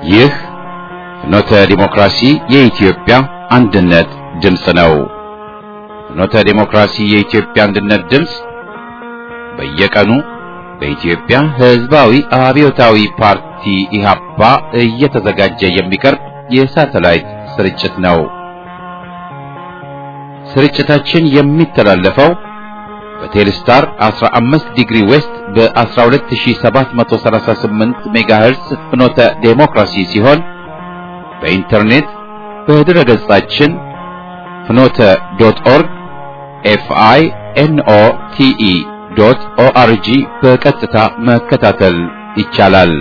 ይህ ፍኖተ ዲሞክራሲ የኢትዮጵያ አንድነት ድምፅ ነው። ፍኖተ ዲሞክራሲ የኢትዮጵያ አንድነት ድምፅ በየቀኑ በኢትዮጵያ ሕዝባዊ አብዮታዊ ፓርቲ ኢህአፓ እየተዘጋጀ የሚቀርብ የሳተላይት ስርጭት ነው። ስርጭታችን የሚተላለፈው በቴሌስታር 15 ዲግሪ ዌስት በ12738 ሜጋሄርስ ፍኖተ ዴሞክራሲ ሲሆን በኢንተርኔት በድረ ገጻችን ፍኖተ ዶት ኦርግ ኤፍአይ ኤንኦ ቲኢ ዶት ኦአርጂ በቀጥታ መከታተል ይቻላል።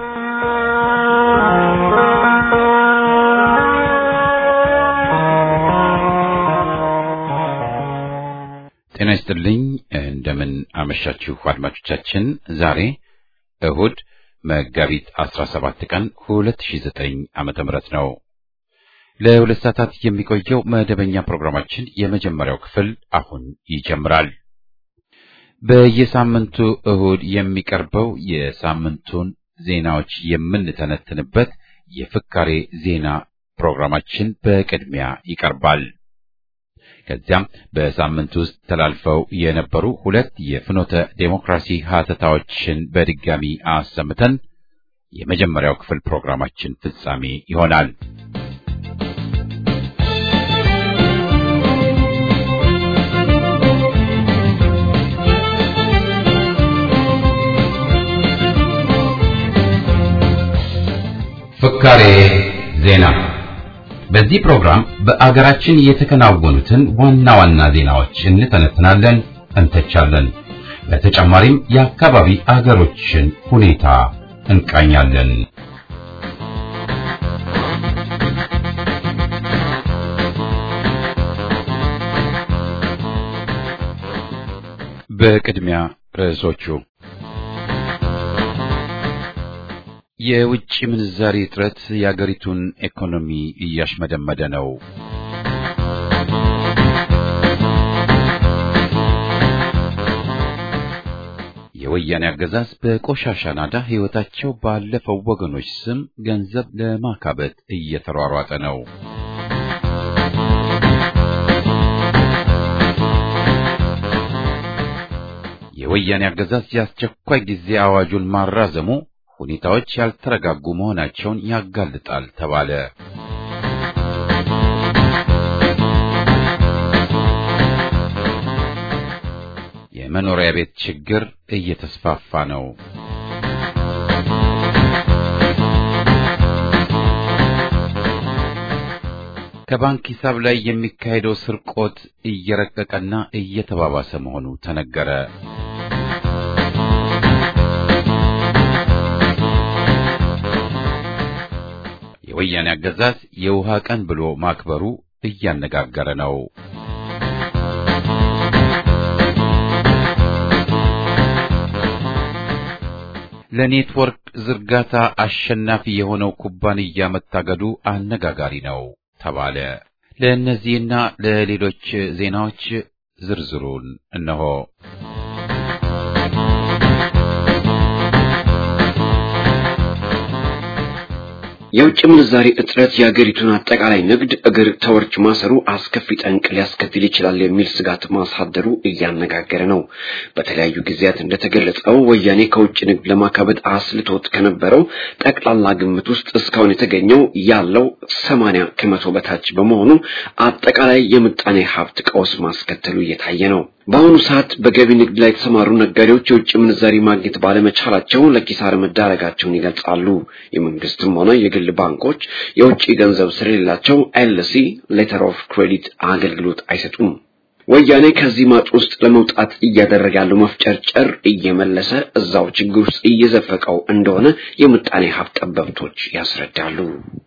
ጤና ይስጥልኝ። እንደምን አመሻችሁ አድማጮቻችን። ዛሬ እሁድ መጋቢት 17 ቀን 2009 ዓመተ ምህረት ነው። ለሁለት ሰዓታት የሚቆየው መደበኛ ፕሮግራማችን የመጀመሪያው ክፍል አሁን ይጀምራል። በየሳምንቱ እሁድ የሚቀርበው የሳምንቱን ዜናዎች የምንተነትንበት የፍካሬ ዜና ፕሮግራማችን በቅድሚያ ይቀርባል። ከዚያም በሳምንት ውስጥ ተላልፈው የነበሩ ሁለት የፍኖተ ዴሞክራሲ ሀተታዎችን በድጋሚ አሰምተን የመጀመሪያው ክፍል ፕሮግራማችን ፍጻሜ ይሆናል። ፍካሬ ዜና በዚህ ፕሮግራም በአገራችን የተከናወኑትን ዋና ዋና ዜናዎች እንተነትናለን፣ እንተቻለን። በተጨማሪም የአካባቢ አገሮችን ሁኔታ እንቃኛለን። በቅድሚያ ርዕሶቹ የውጭ ምንዛሪ እጥረት የአገሪቱን ኢኮኖሚ እያሽመደመደ ነው። የወያኔ አገዛዝ በቆሻሻ ናዳ ሕይወታቸው ባለፈው ወገኖች ስም ገንዘብ ለማካበት እየተሯሯጠ ነው። የወያኔ አገዛዝ የአስቸኳይ ጊዜ አዋጁን ማራዘሙ ሁኔታዎች ያልተረጋጉ መሆናቸውን ያጋልጣል ተባለ። የመኖሪያ ቤት ችግር እየተስፋፋ ነው። ከባንክ ሂሳብ ላይ የሚካሄደው ስርቆት እየረቀቀና እየተባባሰ መሆኑ ተነገረ። የወያኔ አገዛዝ የውሃ ቀን ብሎ ማክበሩ እያነጋገረ ነው። ለኔትወርክ ዝርጋታ አሸናፊ የሆነው ኩባንያ መታገዱ አነጋጋሪ ነው ተባለ። ለእነዚህና ለሌሎች ዜናዎች ዝርዝሩን እነሆ። የውጭ ምንዛሪ እጥረት የአገሪቱን አጠቃላይ ንግድ እግር ተወርች ማሰሩ አስከፊ ጠንቅ ሊያስከትል ይችላል የሚል ስጋት ማሳደሩ እያነጋገረ ነው። በተለያዩ ጊዜያት እንደተገለጸው ወያኔ ከውጭ ንግድ ለማካበት አስልቶት ከነበረው ጠቅላላ ግምት ውስጥ እስካሁን የተገኘው ያለው ሰማንያ ከመቶ በታች በመሆኑ አጠቃላይ የምጣኔ ሀብት ቀውስ ማስከተሉ እየታየ ነው። በአሁኑ ሰዓት በገቢ ንግድ ላይ የተሰማሩ ነጋዴዎች የውጭ ምንዛሪ ማግኘት ባለመቻላቸው ለኪሳራ መዳረጋቸውን ይገልጻሉ። የመንግስትም ሆነ የግል ባንኮች የውጭ ገንዘብ ስለሌላቸው ኤልሲ ሌተር ኦፍ ክሬዲት አገልግሎት አይሰጡም። ወያኔ ከዚህ ማጥ ውስጥ ለመውጣት እያደረገ ያለው መፍጨርጨር እየመለሰ እዛው ችግር ውስጥ እየዘፈቀው እንደሆነ የምጣኔ ሀብት ጠበብቶች ያስረዳሉ።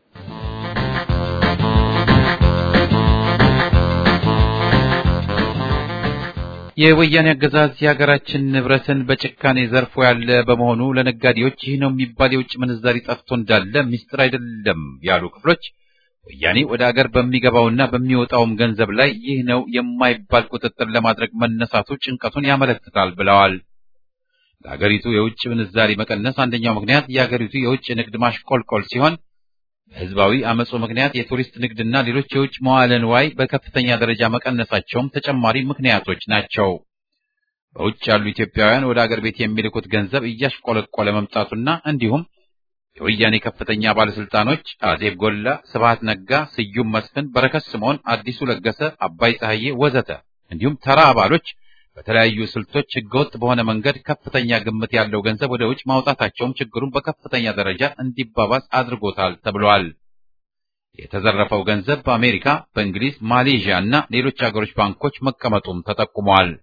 የወያኔ አገዛዝ የሀገራችን ንብረትን በጭካኔ ዘርፎ ያለ በመሆኑ ለነጋዴዎች ይህ ነው የሚባል የውጭ ምንዛሪ ጠፍቶ እንዳለ ምስጢር አይደለም ያሉ ክፍሎች ወያኔ ወደ አገር በሚገባውና በሚወጣውም ገንዘብ ላይ ይህ ነው የማይባል ቁጥጥር ለማድረግ መነሳቱ ጭንቀቱን ያመለክታል ብለዋል። ለሀገሪቱ የውጭ ምንዛሪ መቀነስ አንደኛው ምክንያት የሀገሪቱ የውጭ ንግድ ማሽቆልቆል ሲሆን በህዝባዊ አመፁ ምክንያት የቱሪስት ንግድና ሌሎች የውጭ መዋለ ንዋይ በከፍተኛ ደረጃ መቀነሳቸውም ተጨማሪ ምክንያቶች ናቸው። በውጭ ያሉ ኢትዮጵያውያን ወደ አገር ቤት የሚልኩት ገንዘብ እያሽቆለቆለ መምጣቱና እንዲሁም የወያኔ ከፍተኛ ባለስልጣኖች አዜብ ጎላ፣ ስብሃት ነጋ፣ ስዩም መስፍን፣ በረከት ስምዖን፣ አዲሱ ለገሰ፣ አባይ ፀሐዬ ወዘተ እንዲሁም ተራ አባሎች በተለያዩ ስልቶች ህገወጥ በሆነ መንገድ ከፍተኛ ግምት ያለው ገንዘብ ወደ ውጭ ማውጣታቸውም ችግሩን በከፍተኛ ደረጃ እንዲባባስ አድርጎታል ተብሏል። የተዘረፈው ገንዘብ በአሜሪካ፣ በእንግሊዝ፣ ማሌዥያ እና ሌሎች ሀገሮች ባንኮች መቀመጡም ተጠቁሟል።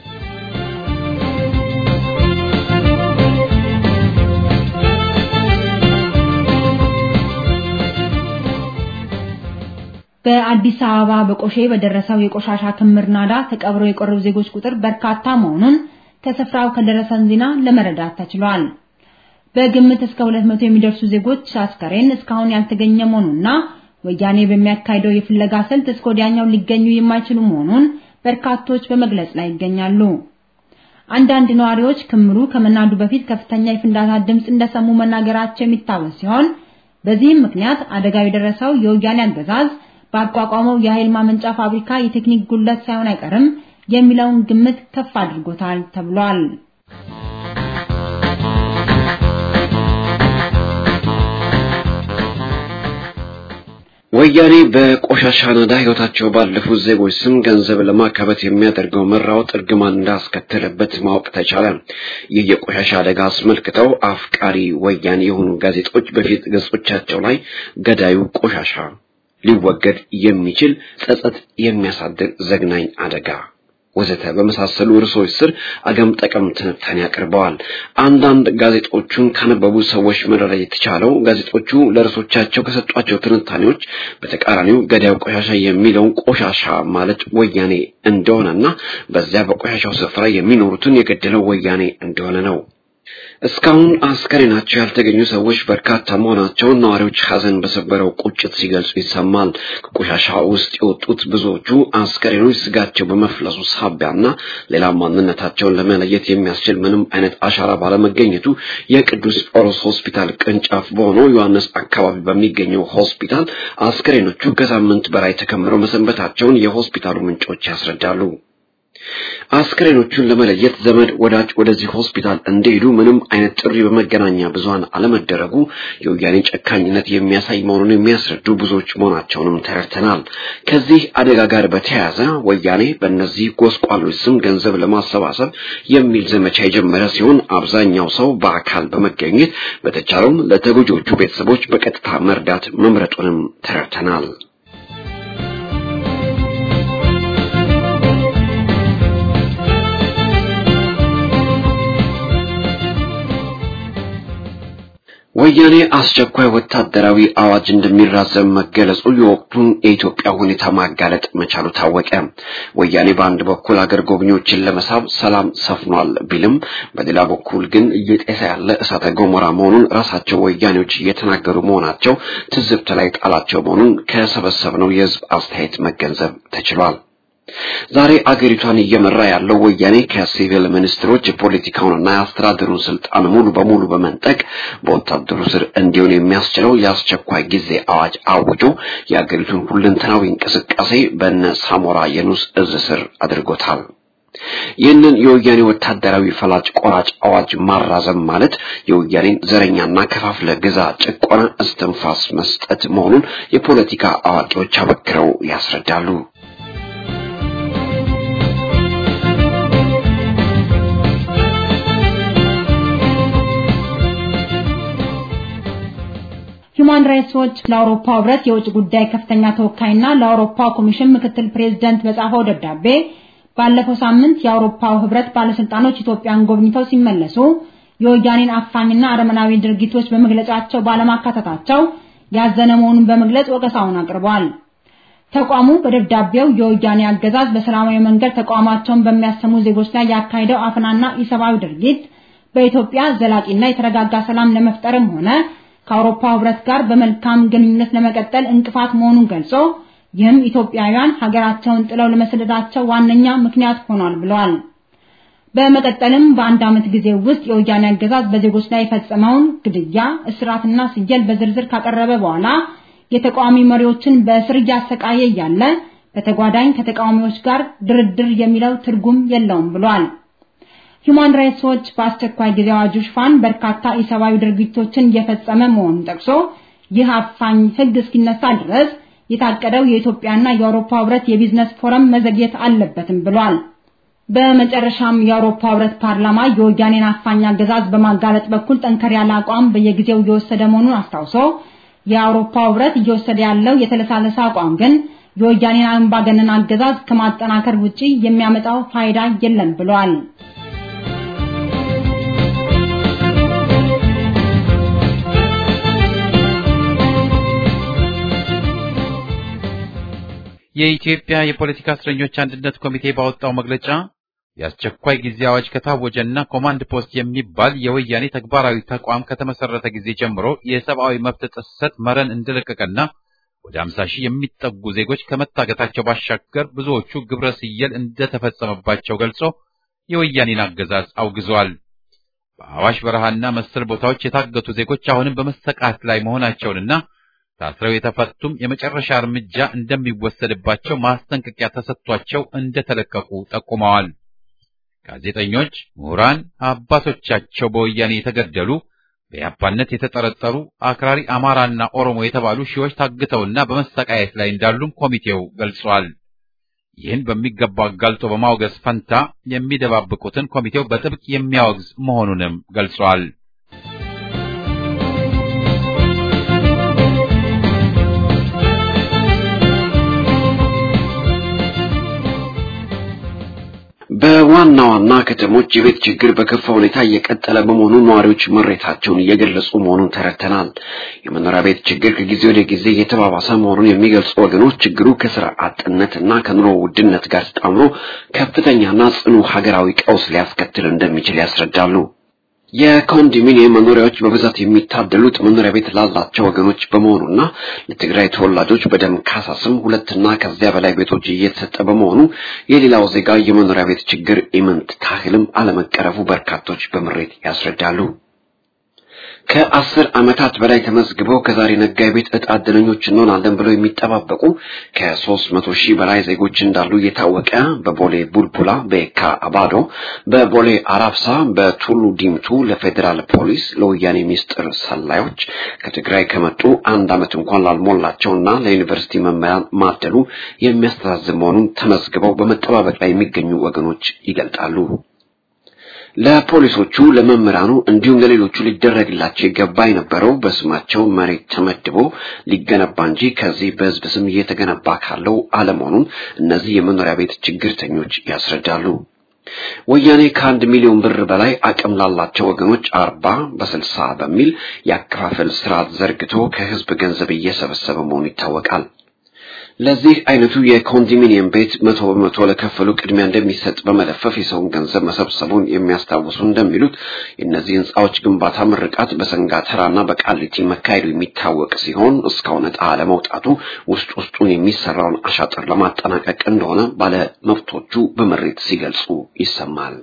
በአዲስ አበባ በቆሼ በደረሰው የቆሻሻ ክምር ናዳ ተቀብረው የቀሩ ዜጎች ቁጥር በርካታ መሆኑን ከስፍራው ከደረሰን ዜና ለመረዳት ተችሏል። በግምት እስከ 200 የሚደርሱ ዜጎች አስከሬን እስካሁን ያልተገኘ መሆኑና ወያኔ በሚያካሂደው የፍለጋ ስልት እስከ ወዲያኛው ሊገኙ የማይችሉ መሆኑን በርካቶች በመግለጽ ላይ ይገኛሉ። አንዳንድ ነዋሪዎች ክምሩ ከመናዱ በፊት ከፍተኛ የፍንዳታ ድምፅ እንደሰሙ መናገራቸው የሚታወስ ሲሆን በዚህም ምክንያት አደጋው የደረሰው የወያኔ አገዛዝ ባቋቋመው የኃይል ማመንጫ ፋብሪካ የቴክኒክ ጉድለት ሳይሆን አይቀርም የሚለውን ግምት ከፍ አድርጎታል ተብሏል። ወያኔ በቆሻሻ ናዳ ሕይወታቸው ባለፉት ዜጎች ስም ገንዘብ ለማካበት የሚያደርገው መራወጥ እርግማን እንዳስከተለበት ማወቅ ተቻለ። ይህ የቆሻሻ አደጋ አስመልክተው አፍቃሪ ወያኔ የሆኑ ጋዜጦች በፊት ገጾቻቸው ላይ ገዳዩ ቆሻሻ ሊወገድ የሚችል ጸጸት የሚያሳድር ዘግናኝ አደጋ ወዘተ በመሳሰሉ ርዕሶች ስር አገም ጠቀም ትንታኔ አቅርበዋል። አንዳንድ ጋዜጦቹን ካነበቡ ሰዎች መረዳት የተቻለው ጋዜጦቹ ለርዕሶቻቸው ከሰጧቸው ትንታኔዎች በተቃራኒው ገዳዩ ቆሻሻ የሚለውን ቆሻሻ ማለት ወያኔ እንደሆነና በዚያ በቆሻሻው ስፍራ የሚኖሩትን የገደለው ወያኔ እንደሆነ ነው። እስካሁን አስከሬናቸው ያልተገኙ ሰዎች በርካታ መሆናቸውን ነዋሪዎች ሐዘን በሰበረው ቁጭት ሲገልጹ ይሰማል። ከቆሻሻ ውስጥ የወጡት ብዙዎቹ አስከሬኖች ስጋቸው በመፍለሱ ሳቢያና ሌላ ማንነታቸውን ለመለየት የሚያስችል ምንም አይነት አሻራ ባለመገኘቱ የቅዱስ ጳውሎስ ሆስፒታል ቅርንጫፍ በሆነው ዮሐንስ አካባቢ በሚገኘው ሆስፒታል አስከሬኖቹ ከሳምንት በላይ ተከምረው መሰንበታቸውን የሆስፒታሉ ምንጮች ያስረዳሉ። አስክሬኖቹን ለመለየት ዘመድ ወዳጅ ወደዚህ ሆስፒታል እንዲሄዱ ምንም አይነት ጥሪ በመገናኛ ብዙኃን አለመደረጉ የወያኔ ጨካኝነት የሚያሳይ መሆኑን የሚያስረዱ ብዙዎች መሆናቸውንም ተረድተናል። ከዚህ አደጋ ጋር በተያያዘ ወያኔ በእነዚህ ጎስቋሎች ስም ገንዘብ ለማሰባሰብ የሚል ዘመቻ የጀመረ ሲሆን አብዛኛው ሰው በአካል በመገኘት በተቻለውም ለተጎጂዎቹ ቤተሰቦች በቀጥታ መርዳት መምረጡንም ተረድተናል። ወያኔ አስቸኳይ ወታደራዊ አዋጅ እንደሚራዘም መገለጹ የወቅቱን የኢትዮጵያ ሁኔታ ማጋለጥ መቻሉ ታወቀ። ወያኔ በአንድ በኩል አገር ጎብኚዎችን ለመሳብ ሰላም ሰፍኗል ቢልም በሌላ በኩል ግን እየጤሰ ያለ እሳተ ገሞራ መሆኑን ራሳቸው ወያኔዎች እየተናገሩ መሆናቸው ትዝብት ላይ ጣላቸው መሆኑን ከሰበሰብነው የሕዝብ አስተያየት መገንዘብ ተችሏል። ዛሬ አገሪቷን እየመራ ያለው ወያኔ ከሲቪል ሚኒስትሮች የፖለቲካውንና የአስተዳደሩን ስልጣን ሙሉ በሙሉ በመንጠቅ በወታደሩ ስር እንዲሆን የሚያስችለው የአስቸኳይ ጊዜ አዋጅ አውጆ የአገሪቱን ሁለንተናዊ እንቅስቃሴ በነ ሳሞራ የኑስ እዝ ስር አድርጎታል። ይህንን የወያኔ ወታደራዊ ፈላጭ ቆራጭ አዋጅ ማራዘም ማለት የወያኔን ዘረኛና ከፋፍለ ግዛ ጭቆና እስትንፋስ መስጠት መሆኑን የፖለቲካ አዋቂዎች አበክረው ያስረዳሉ። ሁማን ራይትስ ዎች ለአውሮፓ ህብረት የውጭ ጉዳይ ከፍተኛ ተወካይና ለአውሮፓ ኮሚሽን ምክትል ፕሬዝዳንት በጻፈው ደብዳቤ ባለፈው ሳምንት የአውሮፓው ህብረት ባለስልጣኖች ኢትዮጵያን ጎብኝተው ሲመለሱ የወያኔን አፋኝና አረመናዊ ድርጊቶች በመግለጫቸው ባለማካተታቸው ያዘነ መሆኑን በመግለጽ ወቀሳውን አቅርቧል። ተቋሙ በደብዳቤው የወያኔ አገዛዝ በሰላማዊ መንገድ ተቋማቸውን በሚያሰሙ ዜጎች ላይ ያካሄደው አፈናና ኢሰብአዊ ድርጊት በኢትዮጵያ ዘላቂና የተረጋጋ ሰላም ለመፍጠርም ሆነ ከአውሮፓ ህብረት ጋር በመልካም ግንኙነት ለመቀጠል እንቅፋት መሆኑን ገልጾ ይህም ኢትዮጵያውያን ሀገራቸውን ጥለው ለመሰደዳቸው ዋነኛ ምክንያት ሆኗል ብለዋል። በመቀጠልም በአንድ ዓመት ጊዜ ውስጥ የወያኔ አገዛዝ በዜጎች ላይ የፈጸመውን ግድያ፣ እስራትና ስየል በዝርዝር ካቀረበ በኋላ የተቃዋሚ መሪዎችን በእስር እያሰቃየ እያለ በተጓዳኝ ከተቃዋሚዎች ጋር ድርድር የሚለው ትርጉም የለውም ብሏል። ሂዩማን ራይትስ ዎች በአስቸኳይ ጊዜ አዋጁ ሽፋን በርካታ ኢሰብአዊ ድርጊቶችን እየፈጸመ መሆኑን ጠቅሶ ይህ አፋኝ ሕግ እስኪነሳ ድረስ የታቀደው የኢትዮጵያና የአውሮፓ ህብረት የቢዝነስ ፎረም መዘግየት አለበትም ብሏል። በመጨረሻም የአውሮፓ ህብረት ፓርላማ የወያኔን አፋኝ አገዛዝ በማጋለጥ በኩል ጠንከር ያለ አቋም በየጊዜው እየወሰደ መሆኑን አስታውሶ የአውሮፓ ህብረት እየወሰደ ያለው የተለሳለሰ አቋም ግን የወያኔን አምባገነን አገዛዝ ከማጠናከር ውጪ የሚያመጣው ፋይዳ የለም ብሏል። የኢትዮጵያ የፖለቲካ እስረኞች አንድነት ኮሚቴ ባወጣው መግለጫ የአስቸኳይ ጊዜ አዋጅ ከታወጀና ኮማንድ ፖስት የሚባል የወያኔ ተግባራዊ ተቋም ከተመሰረተ ጊዜ ጀምሮ የሰብአዊ መብት ጥሰት መረን እንደለቀቀና ወደ 50 ሺህ የሚጠጉ ዜጎች ከመታገታቸው ባሻገር ብዙዎቹ ግብረ ስየል እንደተፈጸመባቸው ገልጾ የወያኔን አገዛዝ አውግዟል። በአዋሽ በረሃና መሰል ቦታዎች የታገቱ ዜጎች አሁንም በመሰቃት ላይ መሆናቸውንና ታስረው የተፈቱም የመጨረሻ እርምጃ እንደሚወሰድባቸው ማስጠንቀቂያ ተሰጥቷቸው እንደተለቀቁ ጠቁመዋል። ጋዜጠኞች፣ ምሁራን፣ አባቶቻቸው በወያኔ የተገደሉ በያፓነት የተጠረጠሩ አክራሪ አማራና ኦሮሞ የተባሉ ሺዎች ታግተውና በመሰቃየት ላይ እንዳሉም ኮሚቴው ገልጿል። ይህን በሚገባ አጋልጦ በማውገዝ ፈንታ የሚደባብቁትን ኮሚቴው በጥብቅ የሚያወግዝ መሆኑንም ገልጿል። በዋና ዋና ከተሞች የቤት ችግር በከፋ ሁኔታ እየቀጠለ በመሆኑ ነዋሪዎች ምሬታቸውን እየገለጹ መሆኑን ተረድተናል። የመኖሪያ ቤት ችግር ከጊዜ ወደ ጊዜ እየተባባሰ መሆኑን የሚገልጹ ወገኖች ችግሩ ከስራ አጥነትና ከኑሮ ውድነት ጋር ተጣምሮ ከፍተኛና ጽኑ ሀገራዊ ቀውስ ሊያስከትል እንደሚችል ያስረዳሉ። የኮንዶሚኒየም መኖሪያዎች በብዛት የሚታደሉት መኖሪያ ቤት ላላቸው ወገኖች በመሆኑና ለትግራይ ተወላጆች በደም ካሳ ስም ሁለትና ከዚያ በላይ ቤቶች እየተሰጠ በመሆኑ የሌላው ዜጋ የመኖሪያ ቤት ችግር ኢምንት ታህልም አለመቀረፉ በርካቶች በምሬት ያስረዳሉ። ከአስር ዓመታት በላይ ተመዝግበው ከዛሬ ነገ የቤት ዕጣ ዕድለኞች እንሆናለን ብለው የሚጠባበቁ ከሶስት መቶ ሺህ በላይ ዜጎች እንዳሉ እየታወቀ በቦሌ ቡልቡላ፣ በየካ አባዶ፣ በቦሌ አራብሳ፣ በቱሉ ዲምቱ ለፌዴራል ፖሊስ ለወያኔ ሚስጥር ሰላዮች ከትግራይ ከመጡ አንድ ዓመት እንኳን ላልሞላቸውና ለዩኒቨርሲቲ መምህራን ማደሉ የሚያስተዛዝብ መሆኑን ተመዝግበው በመጠባበቅ ላይ የሚገኙ ወገኖች ይገልጣሉ። ለፖሊሶቹ ለመምህራኑ እንዲሁም ለሌሎቹ ሊደረግላቸው ይገባ የነበረው በስማቸው መሬት ተመድቦ ሊገነባ እንጂ ከዚህ በሕዝብ ስም እየተገነባ ካለው አለመሆኑን እነዚህ የመኖሪያ ቤት ችግርተኞች ያስረዳሉ። ወያኔ ከአንድ ሚሊዮን ብር በላይ አቅም ላላቸው ወገኖች አርባ በስልሳ በሚል የአከፋፈል ስርዓት ዘርግቶ ከሕዝብ ገንዘብ እየሰበሰበ መሆኑ ይታወቃል። ለዚህ አይነቱ የኮንዶሚኒየም ቤት መቶ በመቶ ለከፈሉ ቅድሚያ እንደሚሰጥ በመለፈፍ የሰውን ገንዘብ መሰብሰቡን የሚያስታውሱ እንደሚሉት የእነዚህ ህንፃዎች ግንባታ ምርቃት በሰንጋተራና በቃሊቲ መካሄዱ የሚታወቅ ሲሆን እስካሁን ዕጣ ለመውጣቱ ውስጥ ውስጡን የሚሰራውን አሻጥር ለማጠናቀቅ እንደሆነ ባለ መብቶቹ በምሬት ሲገልጹ ይሰማል።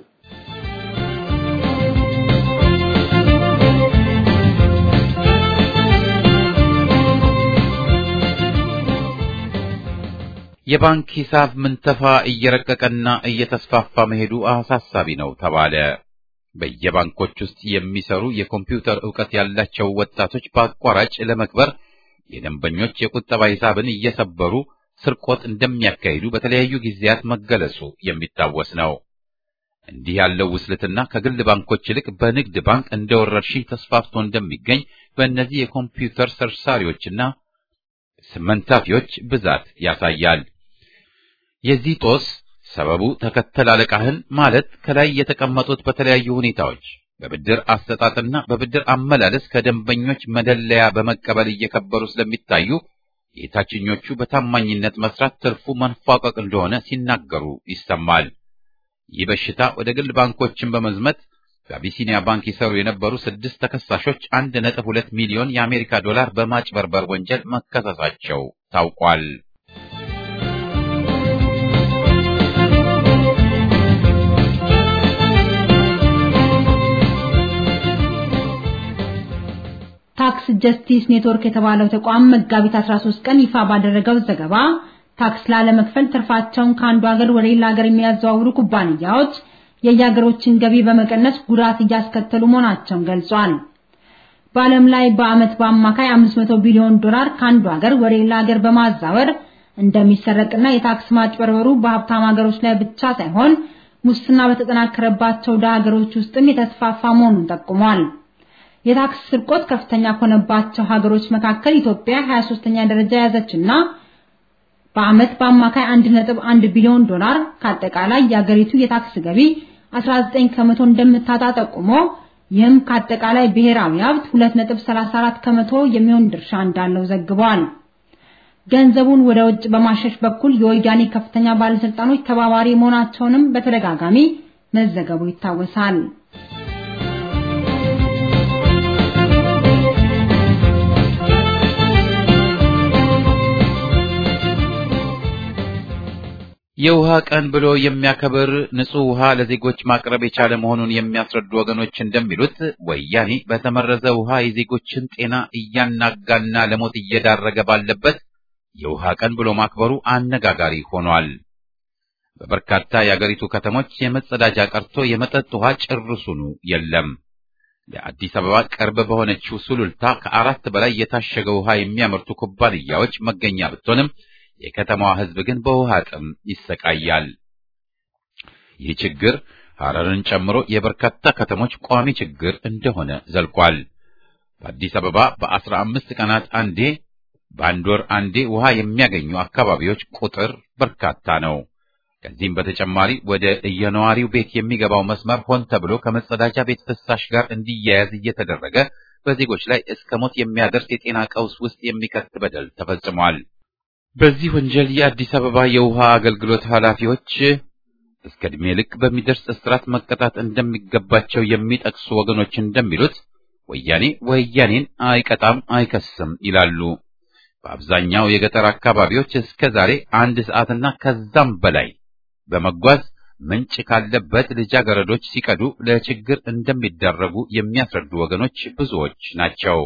የባንክ ሂሳብ ምንተፋ እየረቀቀና እየተስፋፋ መሄዱ አሳሳቢ ነው ተባለ። በየባንኮች ውስጥ የሚሰሩ የኮምፒውተር ዕውቀት ያላቸው ወጣቶች በአቋራጭ ለመክበር የደንበኞች የቁጠባ ሂሳብን እየሰበሩ ስርቆት እንደሚያካሂዱ በተለያዩ ጊዜያት መገለጹ የሚታወስ ነው። እንዲህ ያለው ውስልትና ከግል ባንኮች ይልቅ በንግድ ባንክ እንደ ወረርሽኝ ተስፋፍቶ እንደሚገኝ በእነዚህ የኮምፒውተር ሰርሳሪዎችና ስመንታፊዎች ብዛት ያሳያል። የዚህ ጦስ ሰበቡ ተከተል አለቃህን ማለት ከላይ የተቀመጡት በተለያዩ ሁኔታዎች በብድር አሰጣጥና በብድር አመላለስ ከደንበኞች መደለያ በመቀበል እየከበሩ ስለሚታዩ የታችኞቹ በታማኝነት መስራት ትርፉ መንፏቀቅ እንደሆነ ሲናገሩ ይሰማል። ይህ በሽታ ወደ ግል ባንኮችን በመዝመት በአቢሲኒያ ባንክ ይሰሩ የነበሩ ስድስት ተከሳሾች አንድ ነጥብ ሁለት ሚሊዮን የአሜሪካ ዶላር በማጭበርበር ወንጀል መከሰሳቸው ታውቋል። ታክስ ጀስቲስ ኔትወርክ የተባለው ተቋም መጋቢት 13 ቀን ይፋ ባደረገው ዘገባ ታክስ ላለመክፈል ትርፋቸውን ከአንዱ ሀገር ወደ ሌላ ሀገር የሚያዘዋውሩ ኩባንያዎች የየሀገሮችን ገቢ በመቀነስ ጉዳት እያስከተሉ መሆናቸውን ገልጿል። በዓለም ላይ በዓመት በአማካይ 500 ቢሊዮን ዶላር ከአንዱ ሀገር ወደ ሌላ ሀገር በማዛወር እንደሚሰረቅና የታክስ ማጭበርበሩ በሀብታም ሀገሮች ላይ ብቻ ሳይሆን ሙስና በተጠናከረባቸው ደሃ ሀገሮች ውስጥም የተስፋፋ መሆኑን ጠቁሟል። የታክስ ስርቆት ከፍተኛ ከሆነባቸው ሀገሮች መካከል ኢትዮጵያ 23ኛ ደረጃ የያዘችና በዓመት በአማካይ 1.1 ቢሊዮን ዶላር ከአጠቃላይ የአገሪቱ የታክስ ገቢ 19 ከመቶ እንደምታጣ ጠቁሞ ይህም ከአጠቃላይ ብሔራዊ ሀብት 2.34 ከመቶ የሚሆን ድርሻ እንዳለው ዘግቧል። ገንዘቡን ወደ ውጭ በማሸሽ በኩል የወያኔ ከፍተኛ ባለስልጣኖች ተባባሪ መሆናቸውንም በተደጋጋሚ መዘገቡ ይታወሳል። የውሃ ቀን ብሎ የሚያከብር ንጹህ ውሃ ለዜጎች ማቅረብ የቻለ መሆኑን የሚያስረዱ ወገኖች እንደሚሉት ወያኔ በተመረዘ ውሃ የዜጎችን ጤና እያናጋና ለሞት እየዳረገ ባለበት የውሃ ቀን ብሎ ማክበሩ አነጋጋሪ ሆኗል። በበርካታ የአገሪቱ ከተሞች የመጸዳጃ ቀርቶ የመጠጥ ውሃ ጭርሱኑ የለም። ለአዲስ አበባ ቅርብ በሆነችው ሱሉልታ ከአራት በላይ የታሸገ ውሃ የሚያመርቱ ኩባንያዎች መገኛ ብትሆንም የከተማዋ ሕዝብ ግን በውሃ ጥም ይሰቃያል። ይህ ችግር ሐረርን ጨምሮ የበርካታ ከተሞች ቋሚ ችግር እንደሆነ ዘልቋል። በአዲስ አበባ በአስራ አምስት ቀናት አንዴ በአንድ ወር አንዴ ውሃ የሚያገኙ አካባቢዎች ቁጥር በርካታ ነው። ከዚህም በተጨማሪ ወደ የነዋሪው ቤት የሚገባው መስመር ሆን ተብሎ ከመጸዳጃ ቤት ፍሳሽ ጋር እንዲያያዝ እየተደረገ በዜጎች ላይ እስከ ሞት የሚያደርስ የጤና ቀውስ ውስጥ የሚከት በደል ተፈጽሟል። በዚህ ወንጀል የአዲስ አበባ የውሃ አገልግሎት ኃላፊዎች እስከ ዕድሜ ልክ በሚደርስ እስራት መቀጣት እንደሚገባቸው የሚጠቅሱ ወገኖች እንደሚሉት ወያኔ ወያኔን አይቀጣም አይከስም ይላሉ። በአብዛኛው የገጠር አካባቢዎች እስከ ዛሬ አንድ ሰዓትና ከዛም በላይ በመጓዝ ምንጭ ካለበት ልጃገረዶች ሲቀዱ ለችግር እንደሚዳረጉ የሚያስረዱ ወገኖች ብዙዎች ናቸው።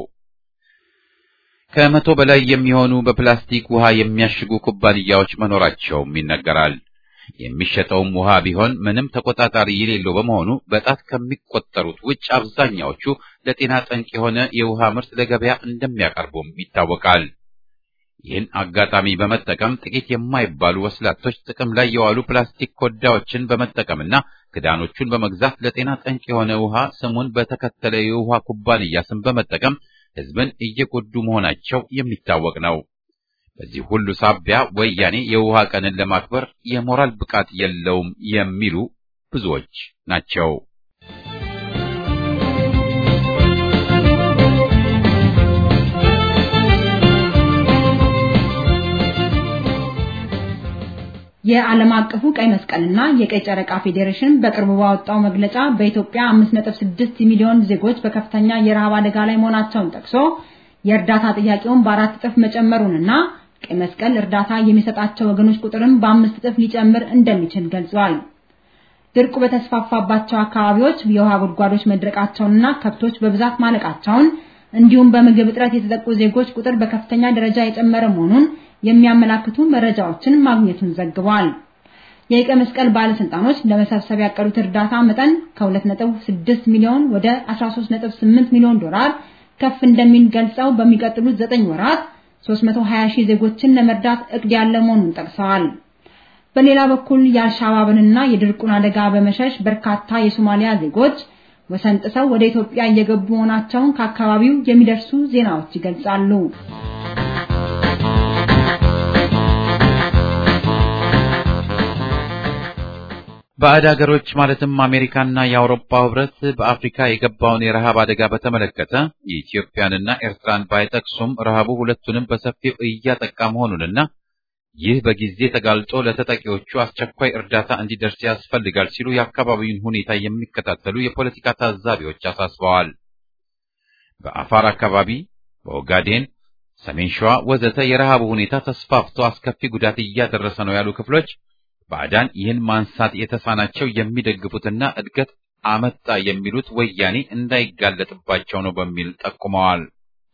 ከመቶ በላይ የሚሆኑ በፕላስቲክ ውሃ የሚያሽጉ ኩባንያዎች መኖራቸውም ይነገራል። የሚሸጠውም ውሃ ቢሆን ምንም ተቆጣጣሪ የሌለው በመሆኑ በጣት ከሚቆጠሩት ውጭ አብዛኛዎቹ ለጤና ጠንቅ የሆነ የውሃ ምርት ለገበያ እንደሚያቀርቡም ይታወቃል። ይህን አጋጣሚ በመጠቀም ጥቂት የማይባሉ ወስላቶች ጥቅም ላይ የዋሉ ፕላስቲክ ኮዳዎችን በመጠቀምና ክዳኖቹን በመግዛት ለጤና ጠንቅ የሆነ ውሃ ስሙን በተከተለ የውሃ ኩባንያ ስም በመጠቀም ሕዝብን እየጎዱ መሆናቸው የሚታወቅ ነው። በዚህ ሁሉ ሳቢያ ወያኔ የውሃ ቀንን ለማክበር የሞራል ብቃት የለውም የሚሉ ብዙዎች ናቸው። የዓለም አቀፉ ቀይ መስቀልና የቀይ ጨረቃ ፌዴሬሽን በቅርቡ ባወጣው መግለጫ በኢትዮጵያ 5.6 ሚሊዮን ዜጎች በከፍተኛ የረሃብ አደጋ ላይ መሆናቸውን ጠቅሶ የእርዳታ ጥያቄውን በአራት እጥፍ መጨመሩንና ቀይ መስቀል እርዳታ የሚሰጣቸው ወገኖች ቁጥርም በአምስት እጥፍ ሊጨምር እንደሚችል ገልጿል። ድርቁ በተስፋፋባቸው አካባቢዎች የውሃ ጉድጓዶች መድረቃቸውንና ከብቶች በብዛት ማለቃቸውን እንዲሁም በምግብ እጥረት የተጠቁ ዜጎች ቁጥር በከፍተኛ ደረጃ የጨመረ መሆኑን የሚያመላክቱ መረጃዎችን ማግኘቱን ዘግቧል። የቀይ መስቀል ባለስልጣኖች ለመሰብሰብ ያቀዱት እርዳታ መጠን ከ2.6 ሚሊዮን ወደ 13.8 ሚሊዮን ዶላር ከፍ እንደሚል ገልጸው በሚቀጥሉት 9 ወራት 320 ሺህ ዜጎችን ለመርዳት እቅድ ያለ መሆኑን ጠቅሰዋል። በሌላ በኩል የአልሻባብንና የድርቁን አደጋ በመሸሽ በርካታ የሶማሊያ ዜጎች ወሰን ጥሰው ወደ ኢትዮጵያ እየገቡ መሆናቸውን ከአካባቢው የሚደርሱ ዜናዎች ይገልጻሉ። ባዕድ ሀገሮች ማለትም አሜሪካና የአውሮፓ ህብረት በአፍሪካ የገባውን የረሃብ አደጋ በተመለከተ የኢትዮጵያንና ኤርትራን ባይጠቅሱም ረሃቡ ሁለቱንም በሰፊው እያጠቃ መሆኑንና ይህ በጊዜ ተጋልጦ ለተጠቂዎቹ አስቸኳይ እርዳታ እንዲደርስ ያስፈልጋል ሲሉ የአካባቢውን ሁኔታ የሚከታተሉ የፖለቲካ ታዛቢዎች አሳስበዋል። በአፋር አካባቢ፣ በኦጋዴን፣ ሰሜን ሸዋ ወዘተ የረሃቡ ሁኔታ ተስፋፍቶ አስከፊ ጉዳት እያደረሰ ነው ያሉ ክፍሎች ባዕዳን ይህን ማንሳት የተሳናቸው የሚደግፉትና እድገት አመጣ የሚሉት ወያኔ እንዳይጋለጥባቸው ነው በሚል ጠቁመዋል።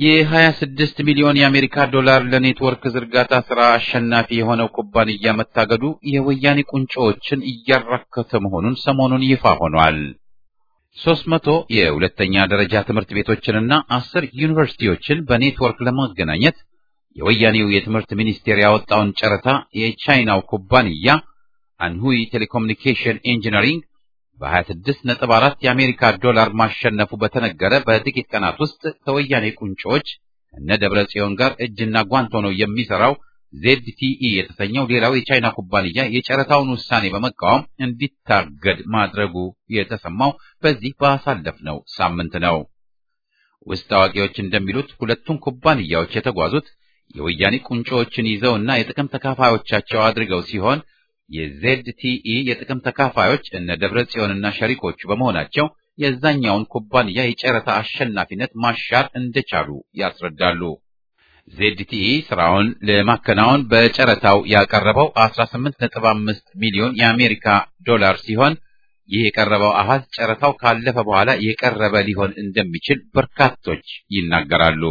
የ26 ሚሊዮን የአሜሪካ ዶላር ለኔትወርክ ዝርጋታ ሥራ አሸናፊ የሆነው ኩባንያ መታገዱ የወያኔ ቁንጮዎችን እያራከተ መሆኑን ሰሞኑን ይፋ ሆኗል። 300 የሁለተኛ ደረጃ ትምህርት ቤቶችንና አስር ዩኒቨርሲቲዎችን በኔትወርክ ለማገናኘት የወያኔው የትምህርት ሚኒስቴር ያወጣውን ጨረታ የቻይናው ኩባንያ አንሁይ ቴሌኮሙኒኬሽን ኢንጂነሪንግ በ26.4 የአሜሪካ ዶላር ማሸነፉ በተነገረ በጥቂት ቀናት ውስጥ ከወያኔ ቁንጮዎች እነ ደብረ ጽዮን ጋር እጅና ጓንት ሆኖ የሚሰራው ዜድቲኢ የተሰኘው ሌላው የቻይና ኩባንያ የጨረታውን ውሳኔ በመቃወም እንዲታገድ ማድረጉ የተሰማው በዚህ ባሳለፍነው ሳምንት ነው። ውስጥ አዋቂዎች እንደሚሉት ሁለቱም ኩባንያዎች የተጓዙት የወያኔ ቁንጮዎችን ይዘው እና የጥቅም ተካፋዮቻቸው አድርገው ሲሆን የዜድቲኢ የጥቅም ተካፋዮች እነ ደብረ ጽዮንና ሸሪኮቹ በመሆናቸው የዛኛውን ኩባንያ የጨረታ አሸናፊነት ማሻር እንደቻሉ ያስረዳሉ። ዜድቲኢ ስራውን ለማከናወን በጨረታው ያቀረበው 18.5 ሚሊዮን የአሜሪካ ዶላር ሲሆን ይህ የቀረበው አሃዝ ጨረታው ካለፈ በኋላ የቀረበ ሊሆን እንደሚችል በርካቶች ይናገራሉ።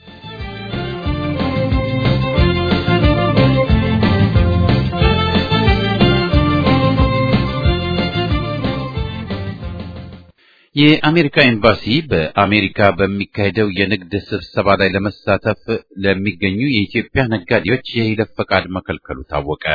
የአሜሪካ ኤምባሲ በአሜሪካ በሚካሄደው የንግድ ስብሰባ ላይ ለመሳተፍ ለሚገኙ የኢትዮጵያ ነጋዴዎች የይለፍ ፈቃድ መከልከሉ ታወቀ።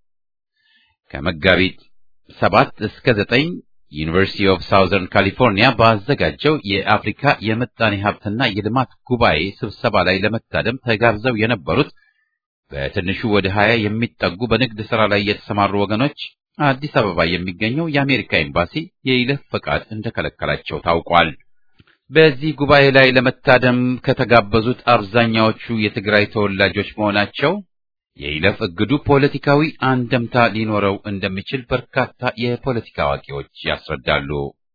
ከመጋቢት ሰባት እስከ ዘጠኝ ዩኒቨርሲቲ ኦፍ ሳውዘርን ካሊፎርኒያ ባዘጋጀው የአፍሪካ የምጣኔ ሀብትና የልማት ጉባኤ ስብሰባ ላይ ለመታደም ተጋብዘው የነበሩት በትንሹ ወደ ሀያ የሚጠጉ በንግድ ስራ ላይ የተሰማሩ ወገኖች አዲስ አበባ የሚገኘው የአሜሪካ ኤምባሲ የይለፍ ፈቃድ እንደከለከላቸው ታውቋል። በዚህ ጉባኤ ላይ ለመታደም ከተጋበዙት አብዛኛዎቹ የትግራይ ተወላጆች መሆናቸው የይለፍ እግዱ ፖለቲካዊ አንደምታ ሊኖረው እንደሚችል በርካታ የፖለቲካ አዋቂዎች ያስረዳሉ።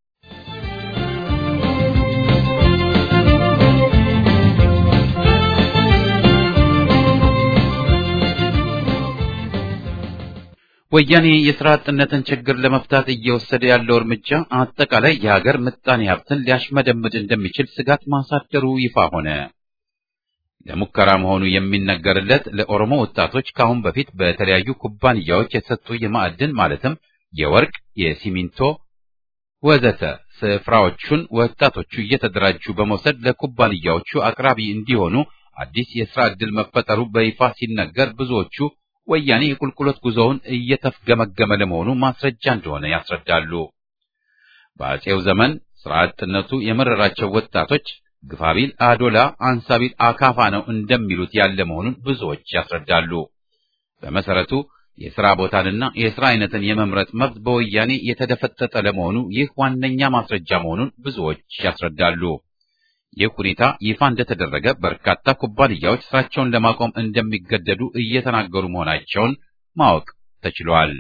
ወያኔ የሥራ አጥነትን ችግር ለመፍታት እየወሰደ ያለው እርምጃ አጠቃላይ የሀገር ምጣኔ ሀብትን ሊያሽመደምድ እንደሚችል ስጋት ማሳደሩ ይፋ ሆነ። ለሙከራ መሆኑ የሚነገርለት ለኦሮሞ ወጣቶች ከአሁን በፊት በተለያዩ ኩባንያዎች የተሰጡ የማዕድን ማለትም የወርቅ፣ የሲሚንቶ ወዘተ ስፍራዎቹን ወጣቶቹ እየተደራጁ በመውሰድ ለኩባንያዎቹ አቅራቢ እንዲሆኑ አዲስ የሥራ ዕድል መፈጠሩ በይፋ ሲነገር ብዙዎቹ ወያኔ የቁልቁለት ጉዞውን እየተፍገመገመ ለመሆኑ ማስረጃ እንደሆነ ያስረዳሉ። በአጼው ዘመን ሥራ አጥነቱ የመረራቸው ወጣቶች ግፋቢል አዶላ አንሳቢል አካፋ ነው እንደሚሉት ያለ መሆኑን ብዙዎች ያስረዳሉ። በመሰረቱ የሥራ ቦታንና የሥራ አይነትን የመምረጥ መብት በወያኔ የተደፈጠጠ ለመሆኑ ይህ ዋነኛ ማስረጃ መሆኑን ብዙዎች ያስረዳሉ። ይህ ሁኔታ ይፋ እንደተደረገ በርካታ ኩባንያዎች ስራቸውን ለማቆም እንደሚገደዱ እየተናገሩ መሆናቸውን ማወቅ ተችሏል።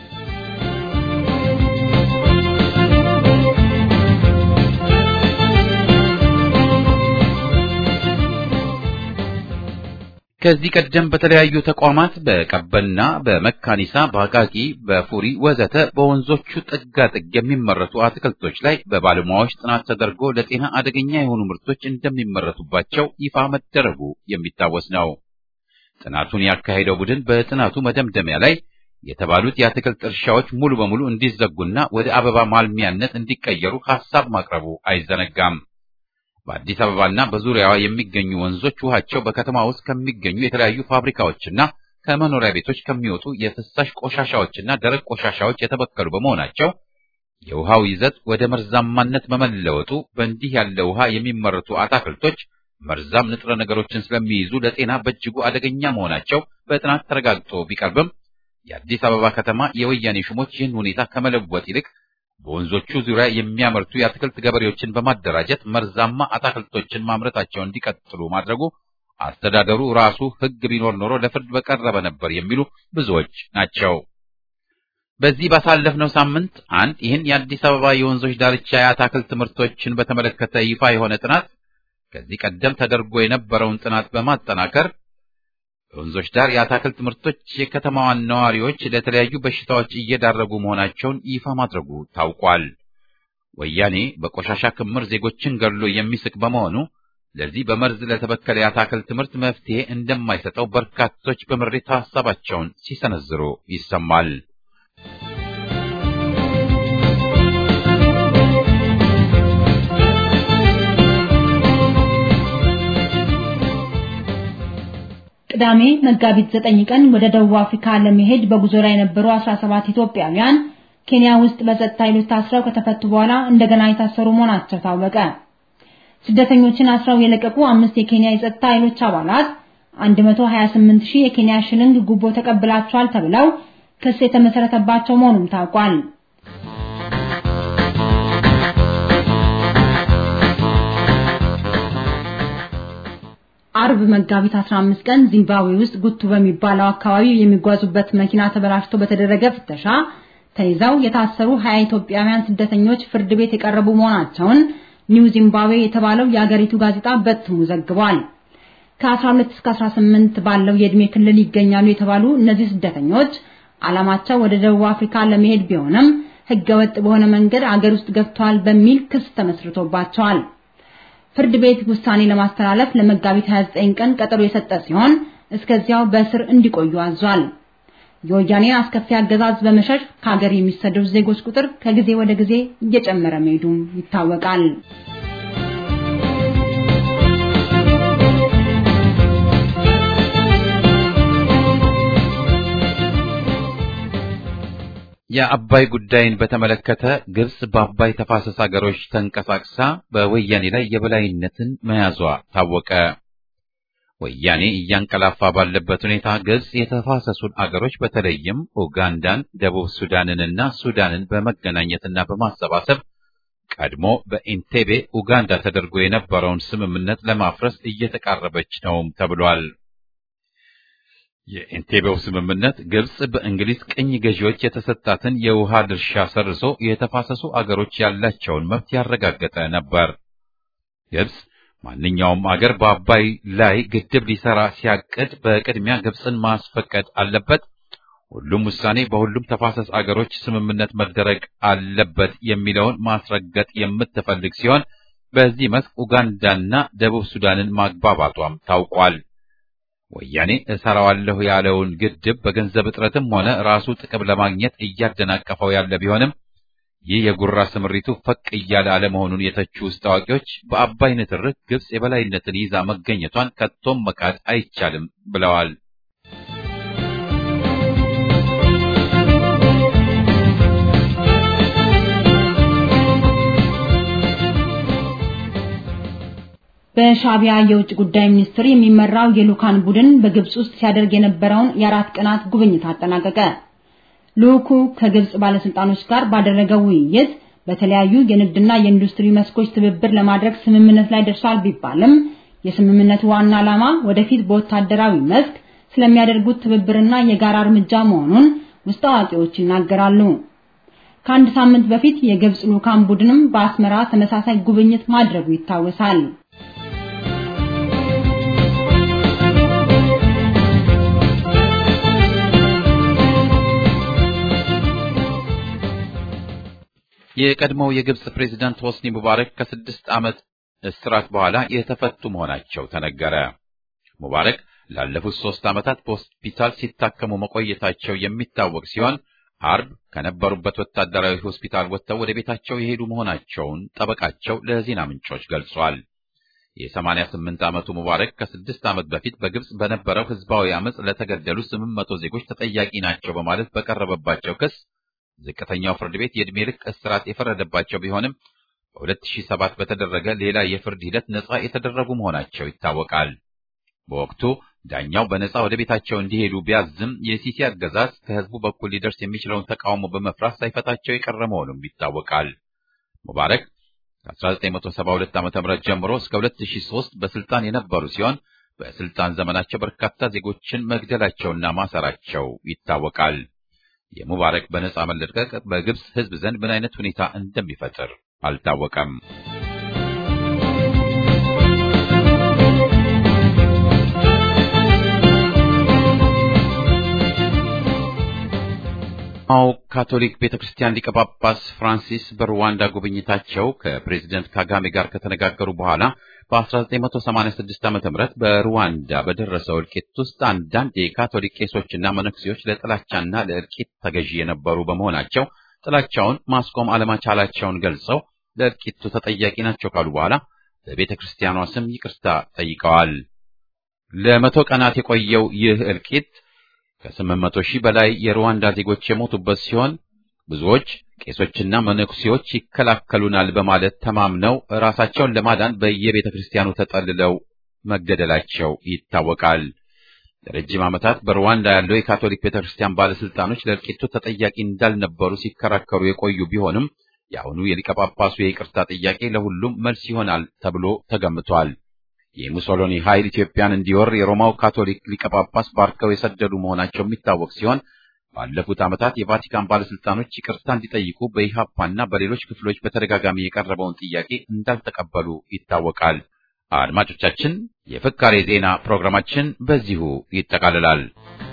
ከዚህ ቀደም በተለያዩ ተቋማት በቀበና፣ በመካኒሳ፣ በአቃቂ፣ በፉሪ ወዘተ በወንዞቹ ጥጋጥግ የሚመረቱ አትክልቶች ላይ በባለሙያዎች ጥናት ተደርጎ ለጤና አደገኛ የሆኑ ምርቶች እንደሚመረቱባቸው ይፋ መደረጉ የሚታወስ ነው። ጥናቱን ያካሄደው ቡድን በጥናቱ መደምደሚያ ላይ የተባሉት የአትክልት እርሻዎች ሙሉ በሙሉ እንዲዘጉና ወደ አበባ ማልሚያነት እንዲቀየሩ ሐሳብ ማቅረቡ አይዘነጋም። በአዲስ አበባና በዙሪያዋ የሚገኙ ወንዞች ውሃቸው በከተማ ውስጥ ከሚገኙ የተለያዩ ፋብሪካዎችና ከመኖሪያ ቤቶች ከሚወጡ የፍሳሽ ቆሻሻዎችና ደረቅ ቆሻሻዎች የተበከሉ በመሆናቸው የውሃው ይዘት ወደ መርዛማነት በመለወጡ በእንዲህ ያለ ውሃ የሚመረቱ አትክልቶች መርዛም ንጥረ ነገሮችን ስለሚይዙ ለጤና በእጅጉ አደገኛ መሆናቸው በጥናት ተረጋግጦ ቢቀርብም የአዲስ አበባ ከተማ የወያኔ ሹሞች ይህን ሁኔታ ከመለወጥ ይልቅ በወንዞቹ ዙሪያ የሚያመርቱ የአትክልት ገበሬዎችን በማደራጀት መርዛማ አትክልቶችን ማምረታቸውን እንዲቀጥሉ ማድረጉ አስተዳደሩ ራሱ ሕግ ቢኖር ኖሮ ለፍርድ በቀረበ ነበር የሚሉ ብዙዎች ናቸው። በዚህ ባሳለፍነው ሳምንት አንድ ይህን የአዲስ አበባ የወንዞች ዳርቻ የአትክልት ምርቶችን በተመለከተ ይፋ የሆነ ጥናት ከዚህ ቀደም ተደርጎ የነበረውን ጥናት በማጠናከር በወንዞች ዳር የአትክልት ምርቶች የከተማዋን ነዋሪዎች ለተለያዩ በሽታዎች እየዳረጉ መሆናቸውን ይፋ ማድረጉ ታውቋል። ወያኔ በቆሻሻ ክምር ዜጎችን ገድሎ የሚስቅ በመሆኑ ለዚህ በመርዝ ለተበከለ የአታክልት ምርት መፍትሄ እንደማይሰጠው በርካቶች በምሬት ሀሳባቸውን ሲሰነዝሩ ይሰማል። ቅዳሜ መጋቢት 9 ቀን ወደ ደቡብ አፍሪካ ለመሄድ በጉዞ ላይ የነበሩ 17 ኢትዮጵያውያን ኬንያ ውስጥ በጸጥታ ኃይሎች ታስረው ከተፈቱ በኋላ እንደገና የታሰሩ መሆናቸው ታወቀ። ስደተኞችን አስረው የለቀቁ አምስት የኬንያ የጸጥታ ኃይሎች አባላት 128 ሺህ የኬንያ ሽልንግ ጉቦ ተቀብላቸዋል ተብለው ክስ የተመሰረተባቸው መሆኑም ታውቋል። አርብ መጋቢት 15 ቀን ዚምባብዌ ውስጥ ጉቱ በሚባለው አካባቢ የሚጓዙበት መኪና ተበላሽቶ በተደረገ ፍተሻ ተይዘው የታሰሩ 20 ኢትዮጵያውያን ስደተኞች ፍርድ ቤት የቀረቡ መሆናቸውን ኒው ዚምባብዌ የተባለው የአገሪቱ ጋዜጣ በትሙ ዘግቧል። ከ12 እስከ 18 ባለው የዕድሜ ክልል ይገኛሉ የተባሉ እነዚህ ስደተኞች ዓላማቸው ወደ ደቡብ አፍሪካ ለመሄድ ቢሆንም ሕገወጥ በሆነ መንገድ አገር ውስጥ ገብተዋል በሚል ክስ ተመስርቶባቸዋል። ፍርድ ቤት ውሳኔ ለማስተላለፍ ለመጋቢት 29 ቀን ቀጠሮ የሰጠ ሲሆን እስከዚያው በእስር እንዲቆዩ አዟል። የወያኔን አስከፊ አገዛዝ በመሸሽ ከሀገር የሚሰደዱ ዜጎች ቁጥር ከጊዜ ወደ ጊዜ እየጨመረ መሄዱም ይታወቃል። የአባይ ጉዳይን በተመለከተ ግብጽ በአባይ ተፋሰስ አገሮች ተንቀሳቅሳ በወያኔ ላይ የበላይነትን መያዟ ታወቀ። ወያኔ እያንቀላፋ ባለበት ሁኔታ ግብጽ የተፋሰሱን አገሮች በተለይም ኡጋንዳን፣ ደቡብ ሱዳንንና ሱዳንን በመገናኘትና በማሰባሰብ ቀድሞ በኢንቴቤ ኡጋንዳ ተደርጎ የነበረውን ስምምነት ለማፍረስ እየተቃረበች ነውም ተብሏል። የኢንቴቤው ስምምነት ግብጽ በእንግሊዝ ቅኝ ገዢዎች የተሰጣትን የውሃ ድርሻ ሰርዞ የተፋሰሱ አገሮች ያላቸውን መብት ያረጋገጠ ነበር። ግብጽ ማንኛውም አገር በአባይ ላይ ግድብ ሊሰራ ሲያቅድ በቅድሚያ ግብጽን ማስፈቀድ አለበት፣ ሁሉም ውሳኔ በሁሉም ተፋሰስ አገሮች ስምምነት መደረግ አለበት የሚለውን ማስረገጥ የምትፈልግ ሲሆን በዚህ መስክ ኡጋንዳና ደቡብ ሱዳንን ማግባባቷም ታውቋል። ወያኔ እሰራዋለሁ ያለውን ግድብ በገንዘብ እጥረትም ሆነ ራሱ ጥቅም ለማግኘት እያደናቀፈው ያለ ቢሆንም ይህ የጉራ ስምሪቱ ፈቅ እያለ አለመሆኑን የተቹ ውስጥ አዋቂዎች በአባይ ንትርክ ግብጽ የበላይነትን ይዛ መገኘቷን ከቶም መካድ አይቻልም ብለዋል። በሻቢያ የውጭ ጉዳይ ሚኒስትር የሚመራው የልኡካን ቡድን በግብጽ ውስጥ ሲያደርግ የነበረውን የአራት ቀናት ጉብኝት አጠናቀቀ። ልኡኩ ከግብጽ ባለስልጣኖች ጋር ባደረገው ውይይት በተለያዩ የንግድና የኢንዱስትሪ መስኮች ትብብር ለማድረግ ስምምነት ላይ ደርሷል ቢባልም የስምምነቱ ዋና ዓላማ ወደፊት በወታደራዊ መስክ ስለሚያደርጉት ትብብርና የጋራ እርምጃ መሆኑን ውስጥ አዋቂዎች ይናገራሉ። ከአንድ ሳምንት በፊት የግብጽ ልኡካን ቡድንም በአስመራ ተመሳሳይ ጉብኝት ማድረጉ ይታወሳል። የቀድሞው የግብጽ ፕሬዝዳንት ሆስኒ ሙባረክ ከስድስት ዓመት እስራት በኋላ የተፈቱ መሆናቸው ተነገረ። ሙባረክ ላለፉት ሶስት ዓመታት በሆስፒታል ሲታከሙ መቆየታቸው የሚታወቅ ሲሆን አርብ ከነበሩበት ወታደራዊ ሆስፒታል ወጥተው ወደ ቤታቸው የሄዱ መሆናቸውን ጠበቃቸው ለዜና ምንጮች ገልጿል። የ88 ዓመቱ ሙባረክ ከስድስት ዓመት በፊት በግብጽ በነበረው ህዝባዊ አመጽ ለተገደሉ ስምንት መቶ ዜጎች ተጠያቂ ናቸው በማለት በቀረበባቸው ክስ ዝቅተኛው ፍርድ ቤት የዕድሜ ልክ እስራት የፈረደባቸው ቢሆንም በ2007 በተደረገ ሌላ የፍርድ ሂደት ነጻ የተደረጉ መሆናቸው ይታወቃል። በወቅቱ ዳኛው በነጻ ወደ ቤታቸው እንዲሄዱ ቢያዝም የሲሲ አገዛዝ ከህዝቡ በኩል ሊደርስ የሚችለውን ተቃውሞ በመፍራት ሳይፈታቸው የቀረ መሆኑም ይታወቃል። ሙባረክ ከ1972 ዓ.ም ጀምሮ እስከ 2003 በስልጣን የነበሩ ሲሆን በስልጣን ዘመናቸው በርካታ ዜጎችን መግደላቸውና ማሰራቸው ይታወቃል። የሙባረክ በነጻ መለቀቅ በግብጽ ህዝብ ዘንድ ምን አይነት ሁኔታ እንደሚፈጥር አልታወቀም። የሮማው ካቶሊክ ቤተ ክርስቲያን ሊቀ ጳጳስ ፍራንሲስ በሩዋንዳ ጉብኝታቸው ከፕሬዚደንት ካጋሜ ጋር ከተነጋገሩ በኋላ በ1986 ዓ.ም በሩዋንዳ በደረሰው እልቂት ውስጥ አንዳንድ የካቶሊክ ቄሶችና መነኩሴዎች ለጥላቻና ለእልቂት ተገዢ የነበሩ በመሆናቸው ጥላቻውን ማስቆም አለመቻላቸውን ገልጸው ለእልቂቱ ተጠያቂ ናቸው ካሉ በኋላ በቤተ ክርስቲያኗ ስም ይቅርታ ጠይቀዋል። ለመቶ ቀናት የቆየው ይህ እልቂት ከስምንት መቶ ሺህ በላይ የሩዋንዳ ዜጎች የሞቱበት ሲሆን ብዙዎች ቄሶችና መነኩሴዎች ይከላከሉናል በማለት ተማምነው ራሳቸውን ለማዳን በየቤተ ክርስቲያኑ ተጠልለው መገደላቸው ይታወቃል። ለረጅም ዓመታት በሩዋንዳ ያለው የካቶሊክ ቤተ ክርስቲያን ባለስልጣኖች ለእልቂቱ ተጠያቂ እንዳልነበሩ ሲከራከሩ የቆዩ ቢሆንም የአሁኑ የሊቀ ጳጳሱ የይቅርታ ጥያቄ ለሁሉም መልስ ይሆናል ተብሎ ተገምቷል። የሙሶሎኒ ኃይል ኢትዮጵያን እንዲወር የሮማው ካቶሊክ ሊቀ ጳጳስ ባርከው የሰደዱ መሆናቸው የሚታወቅ ሲሆን ባለፉት ዓመታት የቫቲካን ባለስልጣኖች ይቅርታ እንዲጠይቁ በኢሃፓና በሌሎች ክፍሎች በተደጋጋሚ የቀረበውን ጥያቄ እንዳልተቀበሉ ይታወቃል። አድማጮቻችን፣ የፍካሬ ዜና ፕሮግራማችን በዚሁ ይጠቃልላል።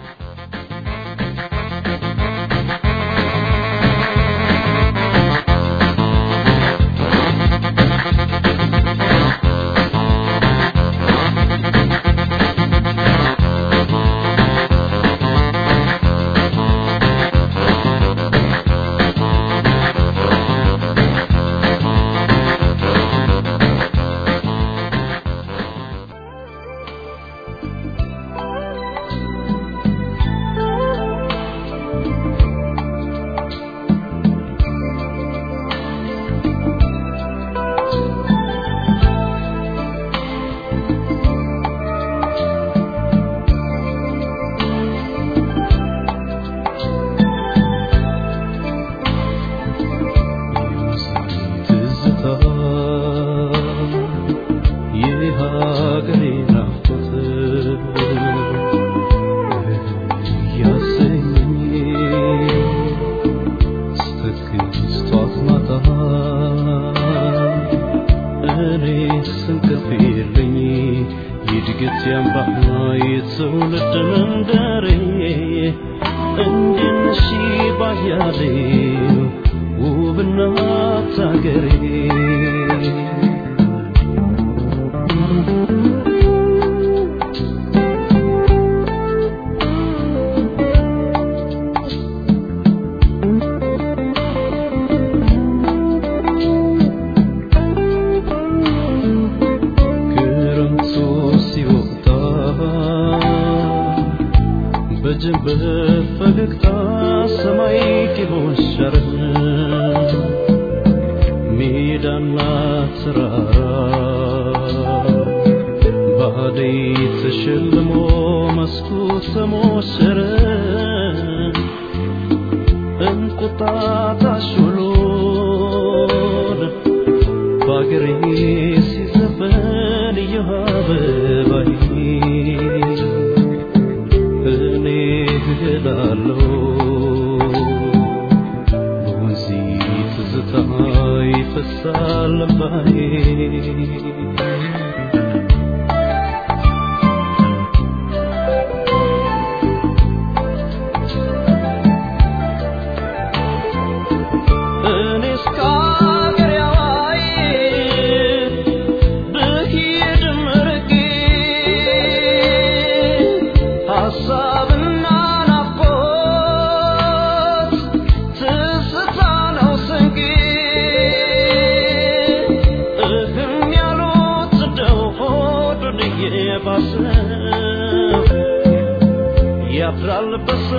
ያድራል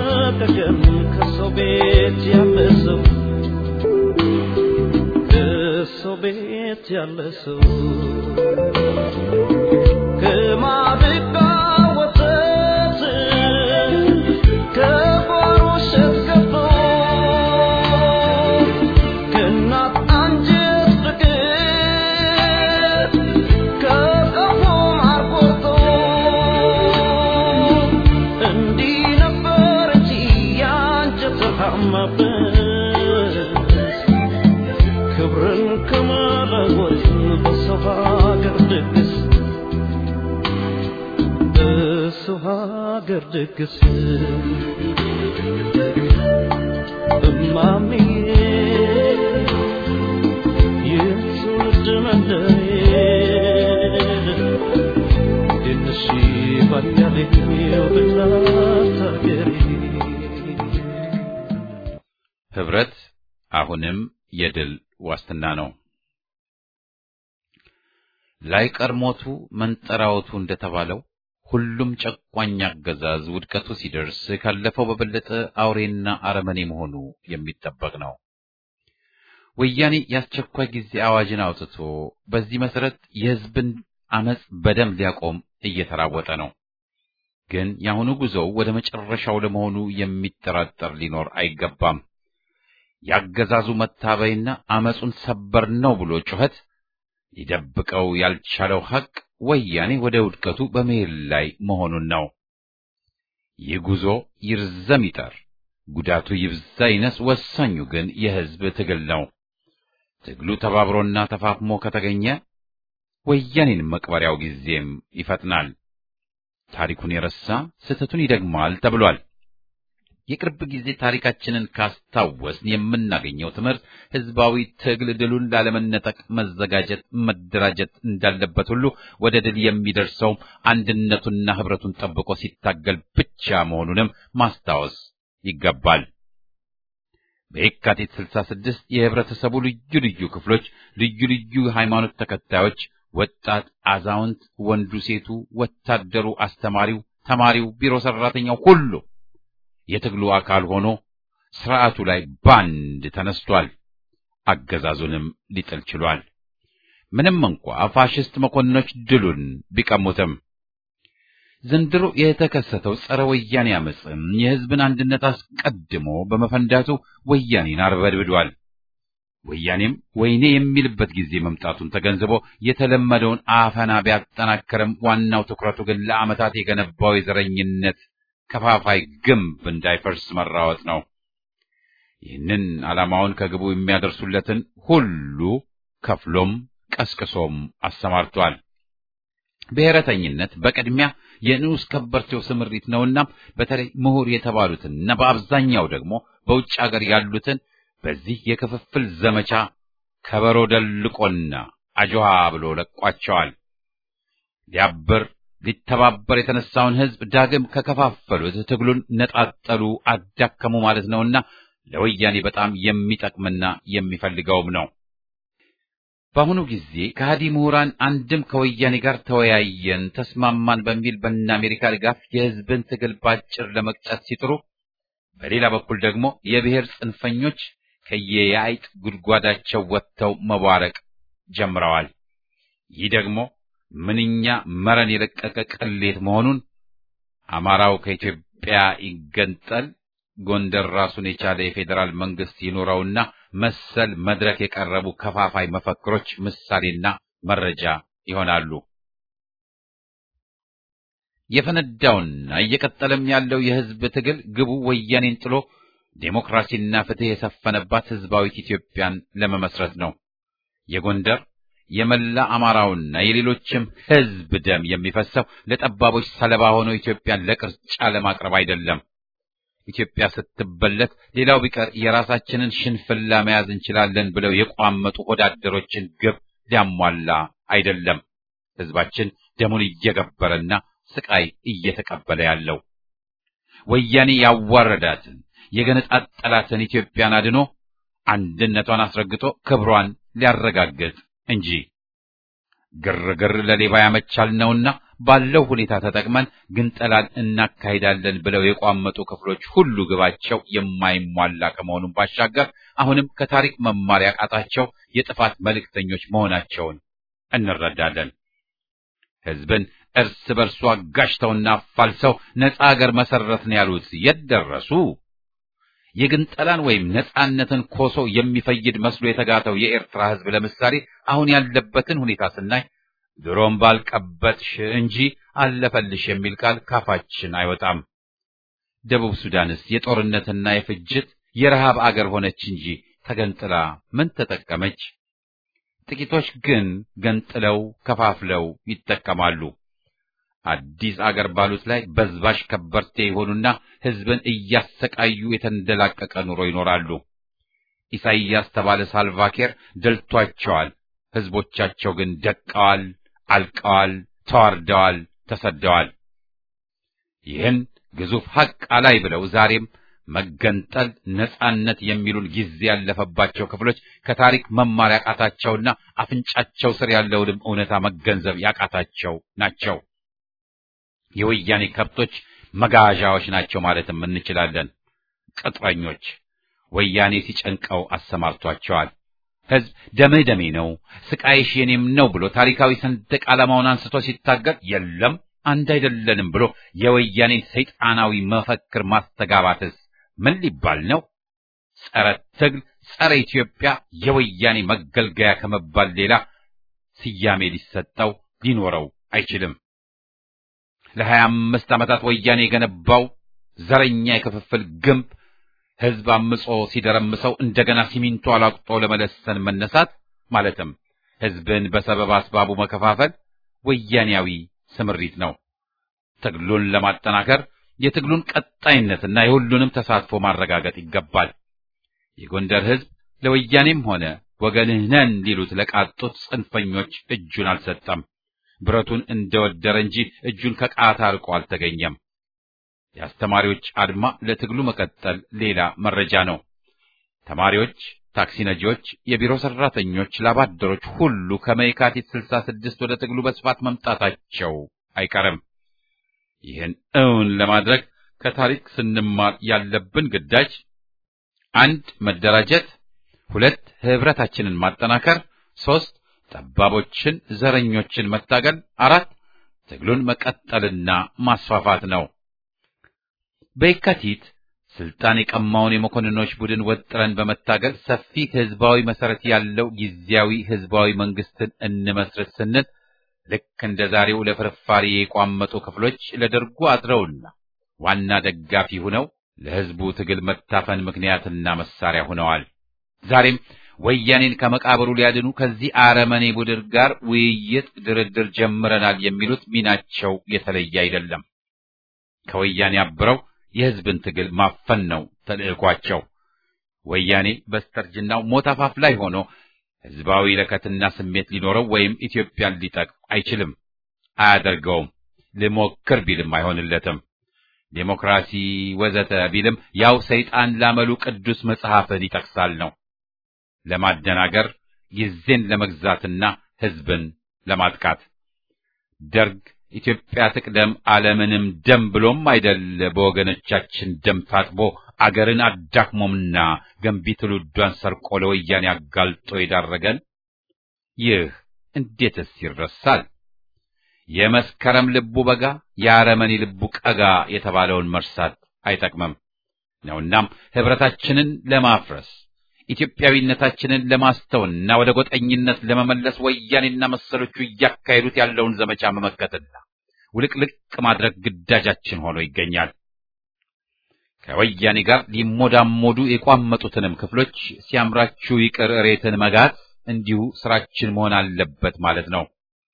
በሰቀቀን ከሰው ቤት ያለ ሰው ከሰው ቤት ያለ ሰው ከማድጋ ወተት ከጓሮ እሸት ገብቶ ከእናት አንጀት ፍቅር ከቀፎ ማር ቆርጦ እንዲህ ነበር እንጂ ያንጀት ታማበት ክብርን ከመለወጥ በሰው ሀገር ድግስ በሰው ሀገር ድግስ ህብረት አሁንም የድል ዋስትና ነው። ላይቀር ሞቱ መንጠራወቱ እንደተባለው ሁሉም ጨቋኝ አገዛዝ ውድቀቱ ሲደርስ ካለፈው በበለጠ አውሬና አረመኔ መሆኑ የሚጠበቅ ነው። ወያኔ የአስቸኳይ ጊዜ አዋጅን አውጥቶ በዚህ መሰረት የህዝብን አመጽ በደም ሊያቆም እየተራወጠ ነው። ግን የአሁኑ ጉዞው ወደ መጨረሻው ለመሆኑ የሚጠራጠር ሊኖር አይገባም። ያገዛዙ መታበይና አመጹን ሰበር ነው ብሎ ጩኸት ሊደብቀው ያልቻለው ሐቅ ወያኔ ወደ ውድቀቱ በመሄድ ላይ መሆኑን ነው። ይህ ጉዞ ይርዘም ይጠር፣ ጉዳቱ ይብዛ ይነስ፣ ወሳኙ ግን የህዝብ ትግል ነው። ትግሉ ተባብሮና ተፋፍሞ ከተገኘ ወያኔን መቅበሪያው ጊዜም ይፈጥናል። ታሪኩን የረሳ ስህተቱን ይደግማል ተብሏል። የቅርብ ጊዜ ታሪካችንን ካስታወስን የምናገኘው ትምህርት ህዝባዊ ትግል ድሉን ላለመነጠቅ መዘጋጀት፣ መደራጀት እንዳለበት ሁሉ ወደ ድል የሚደርሰውም አንድነቱና ህብረቱን ጠብቆ ሲታገል ብቻ መሆኑንም ማስታወስ ይገባል። በየካቲት 66 የህብረተሰቡ ልዩ ልዩ ክፍሎች፣ ልዩ ልዩ ሃይማኖት ተከታዮች፣ ወጣት፣ አዛውንት፣ ወንዱ፣ ሴቱ፣ ወታደሩ፣ አስተማሪው፣ ተማሪው፣ ቢሮ ሰራተኛው ሁሉ የትግሉ አካል ሆኖ ስርዓቱ ላይ ባንድ ተነስቷል። አገዛዙንም ሊጥል ችሏል። ምንም እንኳ ፋሽስት መኮንኖች ድሉን ቢቀሙትም ዘንድሮ የተከሰተው ጸረ ወያኔ አመፅም የህዝብን አንድነት አስቀድሞ በመፈንዳቱ ወያኔን አርበድብዷል። ወያኔም ወይኔ የሚልበት ጊዜ መምጣቱን ተገንዝቦ የተለመደውን አፈና ቢያጠናክርም ዋናው ትኩረቱ ግን ለዓመታት የገነባው የዘረኝነት ከፋፋይ ግንብ እንዳይፈርስ መራወጥ ነው። ይህንን ዓላማውን ከግቡ የሚያደርሱለትን ሁሉ ከፍሎም ቀስቅሶም አሰማርቷል። ብሔረተኝነት በቅድሚያ የንዑስ ከበርቴው ስምሪት ነውና በተለይ ምሁር የተባሉትና በአብዛኛው ደግሞ በውጭ አገር ያሉትን በዚህ የክፍፍል ዘመቻ ከበሮ ደልቆና አጆሃ ብሎ ለቋቸዋል። ሊያብር ሊተባበር የተነሳውን ህዝብ ዳግም ከከፋፈሉት ትግሉን ነጣጠሉ፣ አዳከሙ ማለት ነውና ለወያኔ በጣም የሚጠቅምና የሚፈልገውም ነው። በአሁኑ ጊዜ ከሃዲ ምሁራን አንድም ከወያኔ ጋር ተወያየን፣ ተስማማን በሚል በእነ አሜሪካ ድጋፍ የህዝብን ትግል ባጭር ለመቅጨት ሲጥሩ፣ በሌላ በኩል ደግሞ የብሔር ጽንፈኞች ከየየአይጥ ጉድጓዳቸው ወጥተው መቧረቅ ጀምረዋል። ይህ ደግሞ ምንኛ መረን የለቀቀ ቅሌት መሆኑን አማራው ከኢትዮጵያ ይገንጠል፣ ጎንደር ራሱን የቻለ የፌዴራል መንግስት ይኖረውና መሰል መድረክ የቀረቡ ከፋፋይ መፈክሮች ምሳሌና መረጃ ይሆናሉ። የፈነዳውና እየቀጠለም ያለው የህዝብ ትግል ግቡ ወያኔን ጥሎ ዴሞክራሲና ፍትህ የሰፈነባት ህዝባዊት ኢትዮጵያን ለመመስረት ነው። የጎንደር የመላ አማራውና የሌሎችም ህዝብ ደም የሚፈሰው ለጠባቦች ሰለባ ሆኖ ኢትዮጵያን ለቅርጫ ለማቅረብ አይደለም። ኢትዮጵያ ስትበለት ሌላው ቢቀር የራሳችንን ሽንፍላ መያዝ እንችላለን ብለው የቋመጡ ወዳደሮችን ግብ ሊያሟላ አይደለም። ህዝባችን ደሙን እየገበረና ስቃይ እየተቀበለ ያለው ወያኔ ያዋረዳትን የገነጣጠላትን ኢትዮጵያን አድኖ አንድነቷን አስረግጦ ክብሯን ሊያረጋግጥ እንጂ ግርግር ለሌባ ያመቻል ነውና ባለው ሁኔታ ተጠቅመን ግንጠላን እናካሂዳለን ብለው የቋመጡ ክፍሎች ሁሉ ግባቸው የማይሟላ ከመሆኑም ባሻገር አሁንም ከታሪክ መማር ያቃታቸው የጥፋት መልእክተኞች መሆናቸውን እንረዳለን። ህዝብን እርስ በርሱ አጋጭተውና አፋልሰው ነፃ አገር መሰረትን ያሉት የት ደረሱ? የግንጠላን ወይም ነፃነትን ኮሶ የሚፈይድ መስሎ የተጋተው የኤርትራ ህዝብ ለምሳሌ አሁን ያለበትን ሁኔታ ስናይ ድሮም ባልቀበጥሽ እንጂ አለፈልሽ የሚል ቃል ካፋችን አይወጣም። ደቡብ ሱዳንስ የጦርነትና የፍጅት የረሃብ አገር ሆነች እንጂ ተገንጥላ ምን ተጠቀመች? ጥቂቶች ግን ገንጥለው ከፋፍለው ይጠቀማሉ። አዲስ አገር ባሉት ላይ በዝባሽ ከበርቴ የሆኑና ህዝብን እያሰቃዩ የተንደላቀቀ ኑሮ ይኖራሉ። ኢሳይያስ ተባለ ሳልቫኬር ደልቷቸዋል። ህዝቦቻቸው ግን ደቀዋል፣ አልቀዋል፣ ተዋርደዋል፣ ተሰደዋል። ይህን ግዙፍ ሐቅ አላይ ብለው ዛሬም መገንጠል፣ ነጻነት የሚሉን ጊዜ ያለፈባቸው ክፍሎች ከታሪክ መማር ያቃታቸውና አፍንጫቸው ስር ያለውንም እውነታ መገንዘብ ያቃታቸው ናቸው። የወያኔ ከብቶች መጋዣዎች ናቸው ማለትም እንችላለን። ቅጥረኞች ወያኔ ሲጨንቀው አሰማርቷቸዋል። ሕዝብ ደምህ ደሜ ነው፣ ስቃይሽ የኔም ነው ብሎ ታሪካዊ ሰንደቅ ዓላማውን አንስቶ ሲታገል የለም አንድ አይደለንም ብሎ የወያኔን ሰይጣናዊ መፈክር ማስተጋባትስ ምን ሊባል ነው? ጸረ ትግል፣ ጸረ ኢትዮጵያ የወያኔ መገልገያ ከመባል ሌላ ስያሜ ሊሰጠው ሊኖረው አይችልም። ለሀያ አምስት ዓመታት ወያኔ የገነባው ዘረኛ የክፍፍል ግንብ ሕዝብ አምጾ ሲደረምሰው እንደገና ሲሚንቶ አላቅጦ ለመለሰን መነሳት ማለትም ሕዝብን በሰበብ አስባቡ መከፋፈል ወያኔያዊ ስምሪት ነው። ትግሉን ለማጠናከር የትግሉን ቀጣይነትና የሁሉንም ተሳትፎ ማረጋገጥ ይገባል። የጎንደር ሕዝብ ለወያኔም ሆነ ወገንህ ነን ሊሉት ለቃጡት ጽንፈኞች እጁን አልሰጠም። ብረቱን እንደወደረ እንጂ እጁን ከቃታ ርቆ አልተገኘም። የአስተማሪዎች አድማ ለትግሉ መቀጠል ሌላ መረጃ ነው። ተማሪዎች፣ ታክሲ ነጂዎች፣ የቢሮ ሰራተኞች፣ ላባደሮች ሁሉ ከመይካቲት ስልሳ ስድስት ወደ ትግሉ በስፋት መምጣታቸው አይቀርም። ይህን እውን ለማድረግ ከታሪክ ስንማር ያለብን ግዳጅ አንድ መደራጀት፣ ሁለት ህብረታችንን ማጠናከር፣ ሶስት ጠባቦችን፣ ዘረኞችን መታገል፣ አራት ትግሉን መቀጠልና ማስፋፋት ነው። በየካቲት ስልጣን የቀማውን የመኮንኖች ቡድን ወጥረን በመታገል ሰፊ ህዝባዊ መሰረት ያለው ጊዜያዊ ህዝባዊ መንግስትን እንመስረት ስንል ልክ እንደ ዛሬው ለፍርፋሪ የቋመጡ ክፍሎች ለደርጉ አድረውና ዋና ደጋፊ ሆነው ለህዝቡ ትግል መታፈን ምክንያትና መሳሪያ ሆነዋል። ዛሬም ወያኔን ከመቃብሩ ሊያድኑ ከዚህ አረመኔ ቡድን ጋር ውይይት፣ ድርድር ጀምረናል የሚሉት ሚናቸው የተለየ አይደለም። ከወያኔ አብረው የህዝብን ትግል ማፈን ነው ተልዕኳቸው። ወያኔ በስተርጅናው ሞት አፋፍ ላይ ሆኖ ህዝባዊ ለከትና ስሜት ሊኖረው ወይም ኢትዮጵያን ሊጠቅም አይችልም፣ አያደርገውም። ልሞክር ቢልም አይሆንለትም። ዴሞክራሲ ወዘተ ቢልም ያው ሰይጣን ላመሉ ቅዱስ መጽሐፍን ይጠቅሳል ነው ለማደናገር ጊዜን ለመግዛትና ህዝብን ለማጥቃት ደርግ ኢትዮጵያ ትቅደም ዓለምንም ደም ብሎም አይደል በወገኖቻችን ደም ታጥቦ አገርን አዳክሞምና ገንቢ ትውልዷን ሰርቆ ለወያኔ አጋልጦ የዳረገን። ይህ እንዴትስ ይረሳል? የመስከረም ልቡ በጋ የአረመኔ ልቡ ቀጋ የተባለውን መርሳት አይጠቅምም ነውናም ህብረታችንን ለማፍረስ ኢትዮጵያዊነታችንን ለማስተውና ወደ ጎጠኝነት ለመመለስ ወያኔና መሰሎቹ እያካሄዱት ያለውን ዘመቻ መመከትና ውልቅልቅ ማድረግ ግዳጃችን ሆኖ ይገኛል። ከወያኔ ጋር ሊሞዳሞዱ የቋመጡትንም ክፍሎች ሲያምራችሁ ይቅር እሬትን መጋት እንዲሁ ስራችን መሆን አለበት ማለት ነው።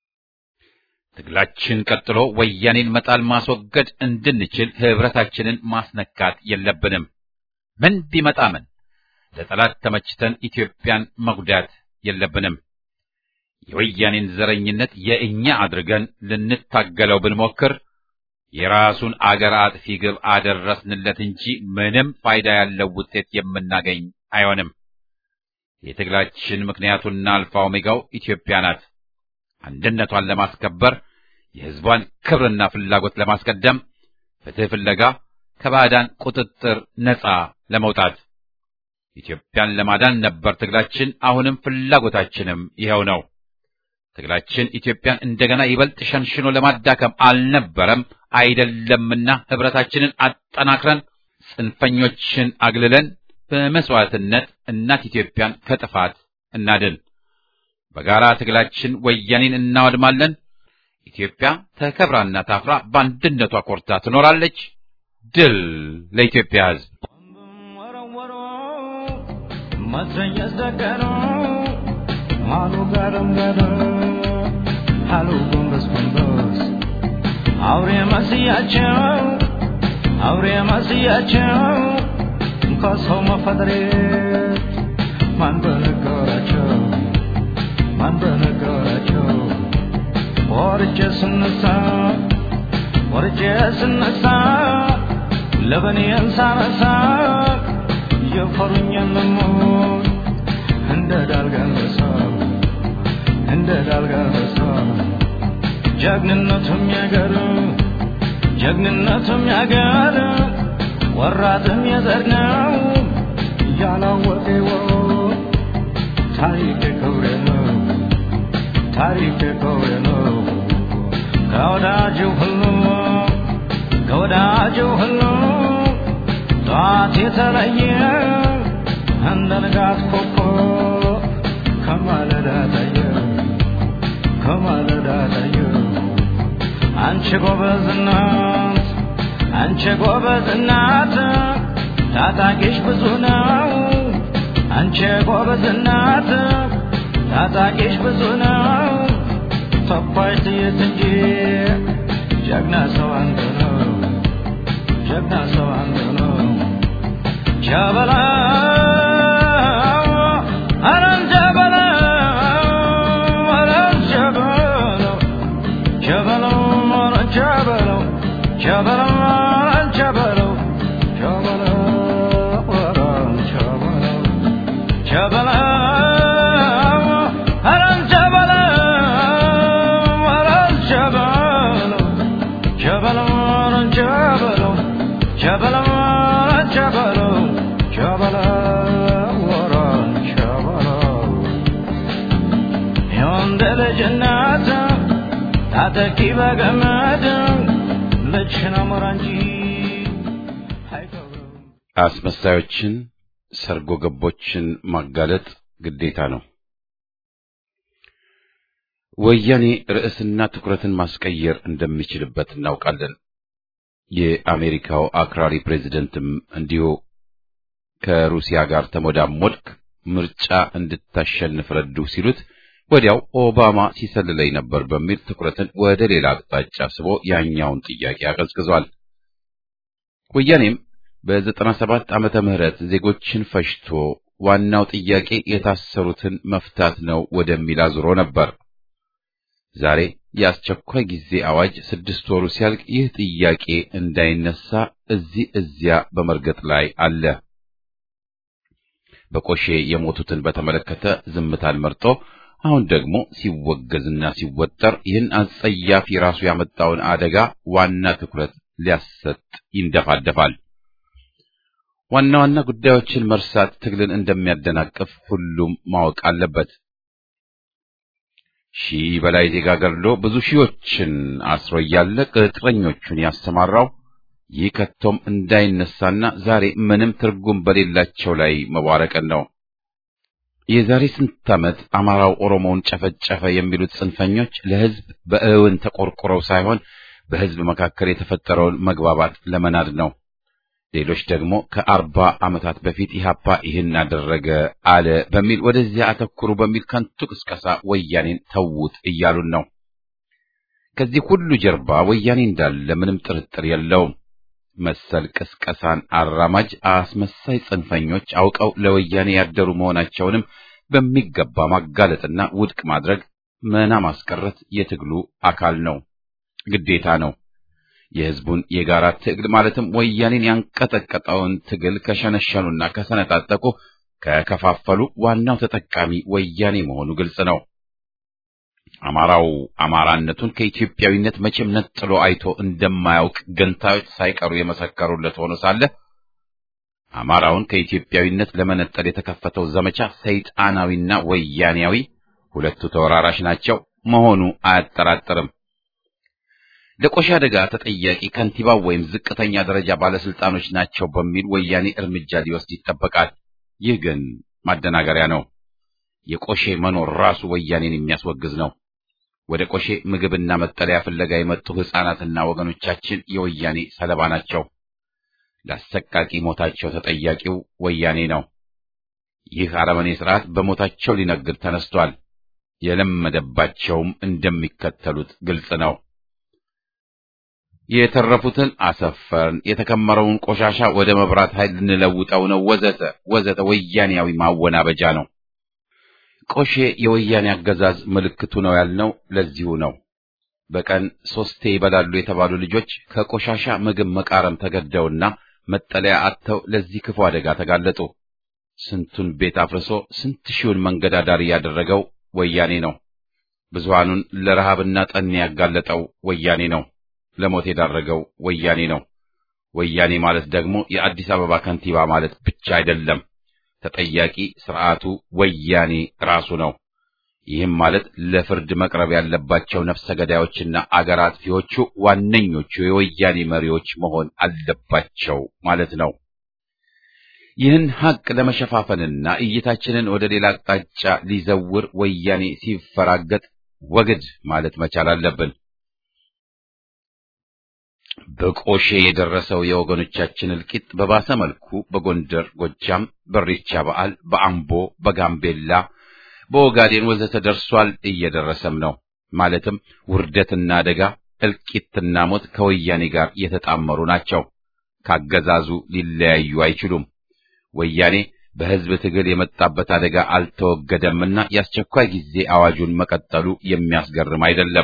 ትግላችን ቀጥሎ ወያኔን መጣል ማስወገድ እንድንችል ህብረታችንን ማስነካት የለብንም። ምን ቢመጣ ምን ለጠላት ተመችተን ኢትዮጵያን መጉዳት የለብንም። የወያኔን ዘረኝነት የእኛ አድርገን ልንታገለው ብንሞክር የራሱን አገር አጥፊ ግብ አደረስንለት እንጂ ምንም ፋይዳ ያለው ውጤት የምናገኝ አይሆንም። የትግላችን ምክንያቱና አልፋ ኦሜጋው ኢትዮጵያ ናት። አንድነቷን ለማስከበር የህዝቧን ክብርና ፍላጎት ለማስቀደም ፍትህ ፍለጋ ከባዕዳን ቁጥጥር ነፃ ለመውጣት ኢትዮጵያን ለማዳን ነበር ትግላችን። አሁንም ፍላጎታችንም ይኸው ነው። ትግላችን ኢትዮጵያን እንደገና ይበልጥ ሸንሽኖ ለማዳከም አልነበረም አይደለምና ህብረታችንን አጠናክረን ጽንፈኞችን አግልለን በመስዋዕትነት እናት ኢትዮጵያን ከጥፋት እናድን። በጋራ ትግላችን ወያኔን እናወድማለን። ኢትዮጵያ ተከብራና ታፍራ በአንድነቷ ኮርታ ትኖራለች። ድል ለኢትዮጵያ ሕዝብ! Matranyas dagano, malu garam garam, halu gungus gungus. Aure masiyachau, aure masiyachau, kasau mafadre, man banagorachau, man banagorachau. Orche sunnasa, orche sunnasa, ለበኔን ሳነሳ የፈሩኝን ልሞት እንደ ዳልጋለሳ እንደ ዳልጋለሳ ጀግንነቱም ያገር ጀግንነቱም ያገር ወራትም የዘር ነው ያላወቀው ታሪክ ክብሬ ነው ታሪክ ክብሬ ነው ከወዳጁ ሁሉ ከወዳጁ ሁሉ ጠዋት የተለየ እንደ ንጋት ኮከብ ከማለዳ ታየ ከማለዳ ታየ አንቺ ጎበዝ እናት አንቺ ጎበዝ እናት ታጣቂሽ ብዙ ነው አንቺ ጎበዝ እናት ታጣቂሽ ብዙ ነው ተኳሽ ጥይት እንጂ ጀግና ሰው አንተ ነው ጀግና ሰው አንተ ነው ጀበላ አረን ጀበላ አረን ጀበላ ጀበላ አረን ጀበላ ጀበላ አረን ጀበላ ጀበላ አረን ጀበላ ጀበላ አረን ጀበላ አረን ጀበላ ጀበላ አረን ጀበላ ጀበላ አረን ጀበላ ጀበላ አረን ጀበላ የወንድ ልጅ እናት ታጠቂ በገመድ ልጅሽን አሞራ እንጂ አይቀብርም አስመሳዮችን፣ ሰርጎ ገቦችን ማጋለጥ ግዴታ ነው። ወያኔ ርዕስና ትኩረትን ማስቀየር እንደሚችልበት እናውቃለን። የአሜሪካው አክራሪ ፕሬዚደንትም እንዲሁ ከሩሲያ ጋር ተሞዳሞድክ፣ ምርጫ እንድታሸንፍ ረዱ ሲሉት ወዲያው ኦባማ ሲሰልለኝ ነበር በሚል ትኩረትን ወደ ሌላ አቅጣጫ ስቦ ያኛውን ጥያቄ አቀዝቅዟል። ወያኔም በዘጠና ሰባት ዓመተ ምህረት ዜጎችን ፈጅቶ ዋናው ጥያቄ የታሰሩትን መፍታት ነው ወደሚል አዙሮ ነበር። ዛሬ የአስቸኳይ ጊዜ አዋጅ ስድስት ወሩ ሲያልቅ ይህ ጥያቄ እንዳይነሳ እዚህ እዚያ በመርገጥ ላይ አለ። በቆሼ የሞቱትን በተመለከተ ዝምታን መርጦ አሁን ደግሞ ሲወገዝና ሲወጠር ይህን አጸያፊ ራሱ ያመጣውን አደጋ ዋና ትኩረት ሊያሰጥ ይንደፋደፋል። ዋና ዋና ጉዳዮችን መርሳት ትግልን እንደሚያደናቅፍ ሁሉም ማወቅ አለበት። ሺህ በላይ ዜጋ ገድሎ ብዙ ሺዎችን አስሮ እያለ ቅጥረኞቹን ያሰማራው ይህ ከቶም እንዳይነሳና ዛሬ ምንም ትርጉም በሌላቸው ላይ መዋረቅን ነው። የዛሬ ስንት ዓመት አማራው ኦሮሞውን ጨፈጨፈ የሚሉት ጽንፈኞች ለሕዝብ በእውን ተቆርቁረው ሳይሆን በሕዝብ መካከል የተፈጠረውን መግባባት ለመናድ ነው። ሌሎች ደግሞ ከአርባ ዓመታት በፊት ኢህአፓ ይህን አደረገ አለ በሚል ወደዚያ አተኩሩ በሚል ከንቱ ቅስቀሳ ወያኔን ተዉት እያሉን ነው። ከዚህ ሁሉ ጀርባ ወያኔ እንዳለ ምንም ጥርጥር የለውም። መሰል ቅስቀሳን አራማጅ አስመሳይ ጽንፈኞች አውቀው ለወያኔ ያደሩ መሆናቸውንም በሚገባ ማጋለጥና ውድቅ ማድረግ መና ማስቀረት የትግሉ አካል ነው፣ ግዴታ ነው። የህዝቡን የጋራ ትግል ማለትም ወያኔን ያንቀጠቀጠውን ትግል ከሸነሸኑና ከሰነጣጠቁ ከከፋፈሉ ዋናው ተጠቃሚ ወያኔ መሆኑ ግልጽ ነው። አማራው አማራነቱን ከኢትዮጵያዊነት መቼም ነጥሎ አይቶ እንደማያውቅ ገንታዮች ሳይቀሩ የመሰከሩለት ሆኖ ሳለ አማራውን ከኢትዮጵያዊነት ለመነጠል የተከፈተው ዘመቻ ሰይጣናዊና ወያኔያዊ ሁለቱ ተወራራሽ ናቸው መሆኑ አያጠራጥርም። ለቆሻ አደጋ ተጠያቂ ከንቲባው ወይም ዝቅተኛ ደረጃ ባለስልጣኖች ናቸው በሚል ወያኔ እርምጃ ሊወስድ ይጠበቃል። ይህ ግን ማደናገሪያ ነው። የቆሼ መኖር ራሱ ወያኔን የሚያስወግዝ ነው። ወደ ቆሼ ምግብና መጠለያ ፍለጋ የመጡ ሕፃናትና ወገኖቻችን የወያኔ ሰለባ ናቸው። ለአሰቃቂ ሞታቸው ተጠያቂው ወያኔ ነው። ይህ አረመኔ ስርዓት በሞታቸው ሊነግድ ተነስቷል። የለመደባቸውም እንደሚከተሉት ግልጽ ነው። የተረፉትን አሰፈርን፣ የተከመረውን ቆሻሻ ወደ መብራት ኃይል ልንለውጠው ነው፣ ወዘተ ወዘተ ወያኔያዊ ማወናበጃ ነው። ቆሼ የወያኔ አገዛዝ ምልክቱ ነው ያልነው ለዚሁ ነው። በቀን ሶስቴ ይበላሉ የተባሉ ልጆች ከቆሻሻ ምግብ መቃረም ተገደውና መጠለያ አጥተው ለዚህ ክፉ አደጋ ተጋለጡ። ስንቱን ቤት አፍርሶ ስንት ሺውን መንገድ አዳሪ ያደረገው ወያኔ ነው። ብዙሃኑን ለረሃብና ጠኔ ያጋለጠው ወያኔ ነው። ለሞት የዳረገው ወያኔ ነው። ወያኔ ማለት ደግሞ የአዲስ አበባ ከንቲባ ማለት ብቻ አይደለም። ተጠያቂ ስርዓቱ ወያኔ ራሱ ነው። ይህም ማለት ለፍርድ መቅረብ ያለባቸው ነፍሰ ገዳዮችና አገር አጥፊዎቹ ዋነኞቹ የወያኔ መሪዎች መሆን አለባቸው ማለት ነው። ይህን ሐቅ ለመሸፋፈንና እይታችንን ወደ ሌላ አቅጣጫ ሊዘውር ወያኔ ሲፈራገጥ ወግድ ማለት መቻል አለብን። በቆሼ የደረሰው የወገኖቻችን እልቂት በባሰ መልኩ በጎንደር፣ ጎጃም፣ በሬቻ በዓል፣ በአምቦ፣ በጋምቤላ፣ በኦጋዴን ወዘተ ደርሷል፣ እየደረሰም ነው። ማለትም ውርደትና አደጋ፣ እልቂትና ሞት ከወያኔ ጋር የተጣመሩ ናቸው። ካገዛዙ ሊለያዩ አይችሉም። ወያኔ በሕዝብ ትግል የመጣበት አደጋ አልተወገደምና የአስቸኳይ ጊዜ አዋጁን መቀጠሉ የሚያስገርም አይደለም።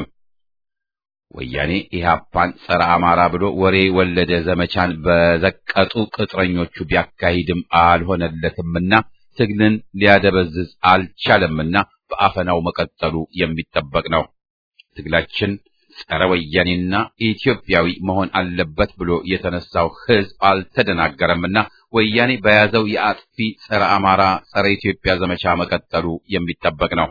ወያኔ ኢህአፓን ጸረ አማራ ብሎ ወሬ ወለደ ዘመቻን በዘቀጡ ቅጥረኞቹ ቢያካሂድም አልሆነለትምና ትግልን ሊያደበዝዝ አልቻለምና በአፈናው መቀጠሉ የሚጠበቅ ነው። ትግላችን ጸረ ወያኔና ኢትዮጵያዊ መሆን አለበት ብሎ የተነሳው ሕዝብ አልተደናገረምና ወያኔ በያዘው የአጥፊ ጸረ አማራ ጸረ ኢትዮጵያ ዘመቻ መቀጠሉ የሚጠበቅ ነው።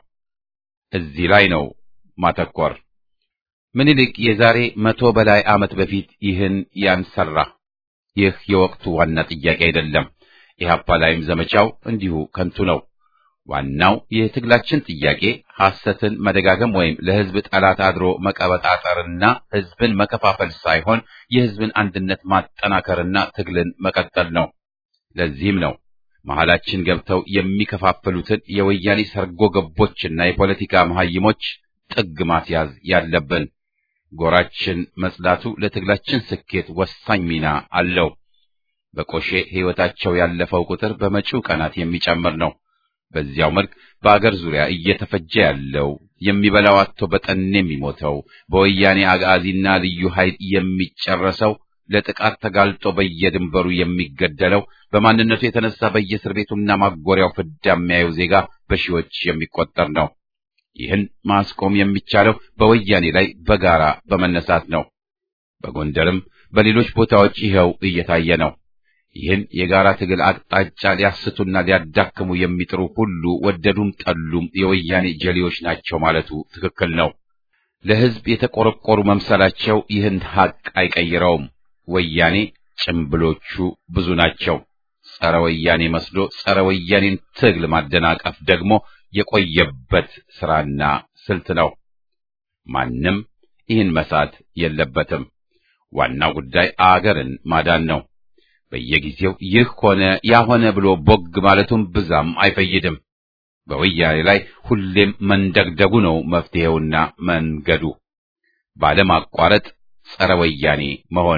እዚህ ላይ ነው ማተኮር። ምኒልክ የዛሬ መቶ በላይ ዓመት በፊት ይህን ያንሰራ። ይህ የወቅቱ ዋና ጥያቄ አይደለም። ኢህአፓ ላይም ዘመቻው እንዲሁ ከንቱ ነው። ዋናው የትግላችን ጥያቄ ሐሰትን መደጋገም ወይም ለሕዝብ ጠላት አድሮ መቀበጣጠርና ሕዝብን መከፋፈል ሳይሆን የሕዝብን አንድነት ማጠናከርና ትግልን መቀጠል ነው። ለዚህም ነው መሐላችን ገብተው የሚከፋፍሉትን የወያኔ ሰርጎ ገቦችና የፖለቲካ መሐይሞች ጥግ ማስያዝ ያለብን። ጎራችን መጽዳቱ ለትግላችን ስኬት ወሳኝ ሚና አለው። በቆሼ ሕይወታቸው ያለፈው ቁጥር በመጪው ቀናት የሚጨምር ነው። በዚያው መልክ በአገር ዙሪያ እየተፈጀ ያለው የሚበላው አጥቶ በጠኔ የሚሞተው በወያኔ አጋዚና ልዩ ኃይል የሚጨረሰው ለጥቃት ተጋልጦ በየድንበሩ የሚገደለው በማንነቱ የተነሳ በየእስር ቤቱና ማጎሪያው ፍዳ የሚያየው ዜጋ በሺዎች የሚቆጠር ነው። ይህን ማስቆም የሚቻለው በወያኔ ላይ በጋራ በመነሳት ነው። በጎንደርም በሌሎች ቦታዎች ይኸው እየታየ ነው። ይህን የጋራ ትግል አቅጣጫ ሊያስቱና ሊያዳክሙ የሚጥሩ ሁሉ ወደዱም ጠሉም የወያኔ ጀሌዎች ናቸው ማለቱ ትክክል ነው። ለሕዝብ የተቆረቆሩ መምሰላቸው ይህን ሐቅ አይቀይረውም። ወያኔ ጭምብሎቹ ብዙ ናቸው። ጸረ ወያኔ መስሎ ጸረ ወያኔን ትግል ማደናቀፍ ደግሞ የቆየበት ስራና ስልት ነው። ማንም ይህን መሳት የለበትም። ዋናው ጉዳይ አገርን ማዳን ነው። በየጊዜው ይህ ሆነ ያ ሆነ ብሎ ቦግ ማለቱም ብዛም አይፈይድም። በወያኔ ላይ ሁሌም መንደግደጉ ነው መፍትሄውና መንገዱ፣ ባለማቋረጥ ጸረ ወያኔ መሆን።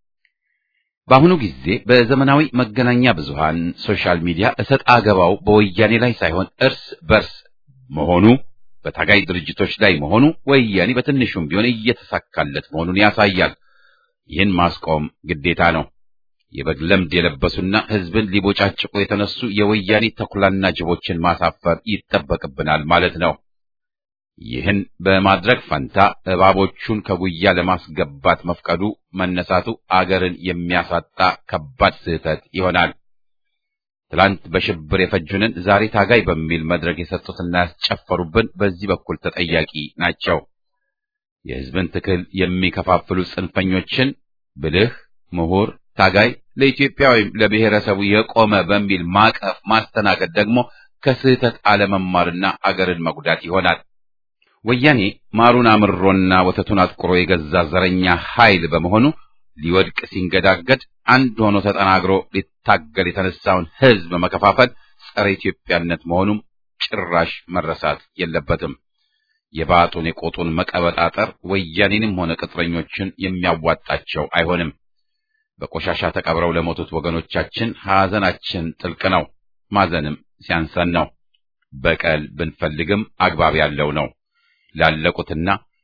በአሁኑ ጊዜ በዘመናዊ መገናኛ ብዙሃን ሶሻል ሚዲያ እሰጥ አገባው በወያኔ ላይ ሳይሆን እርስ በርስ መሆኑ በታጋይ ድርጅቶች ላይ መሆኑ ወያኔ በትንሹም ቢሆን እየተሳካለት መሆኑን ያሳያል። ይህን ማስቆም ግዴታ ነው። የበግ ለምድ የለበሱና ሕዝብን ሊቦጫጭቁ የተነሱ የወያኔ ተኩላና ጅቦችን ማሳፈር ይጠበቅብናል ማለት ነው። ይህን በማድረግ ፈንታ እባቦቹን ከጉያ ለማስገባት መፍቀዱ መነሳቱ አገርን የሚያሳጣ ከባድ ስህተት ይሆናል። ትላንት በሽብር የፈጁንን ዛሬ ታጋይ በሚል መድረክ የሰጡትና ያስጨፈሩብን በዚህ በኩል ተጠያቂ ናቸው። የሕዝብን ትክል የሚከፋፍሉ ጽንፈኞችን ብልህ ምሁር ታጋይ ለኢትዮጵያ ወይም ለብሔረሰቡ የቆመ በሚል ማቀፍ ማስተናገድ ደግሞ ከስህተት አለመማርና አገርን መጉዳት ይሆናል። ወያኔ ማሩን አምሮና ወተቱን አጥቁሮ የገዛ ዘረኛ ኃይል በመሆኑ ሊወድቅ ሲንገዳገድ አንድ ሆኖ ተጠናግሮ ሊታገል የተነሳውን ሕዝብ መከፋፈል ጸረ ኢትዮጵያነት መሆኑም ጭራሽ መረሳት የለበትም። የባጡን የቆጡን መቀበጣጠር ወያኔንም ሆነ ቅጥረኞችን የሚያዋጣቸው አይሆንም። በቆሻሻ ተቀብረው ለሞቱት ወገኖቻችን ሐዘናችን ጥልቅ ነው። ማዘንም ሲያንሰን ነው። በቀል ብንፈልግም አግባብ ያለው ነው። ላለቁትና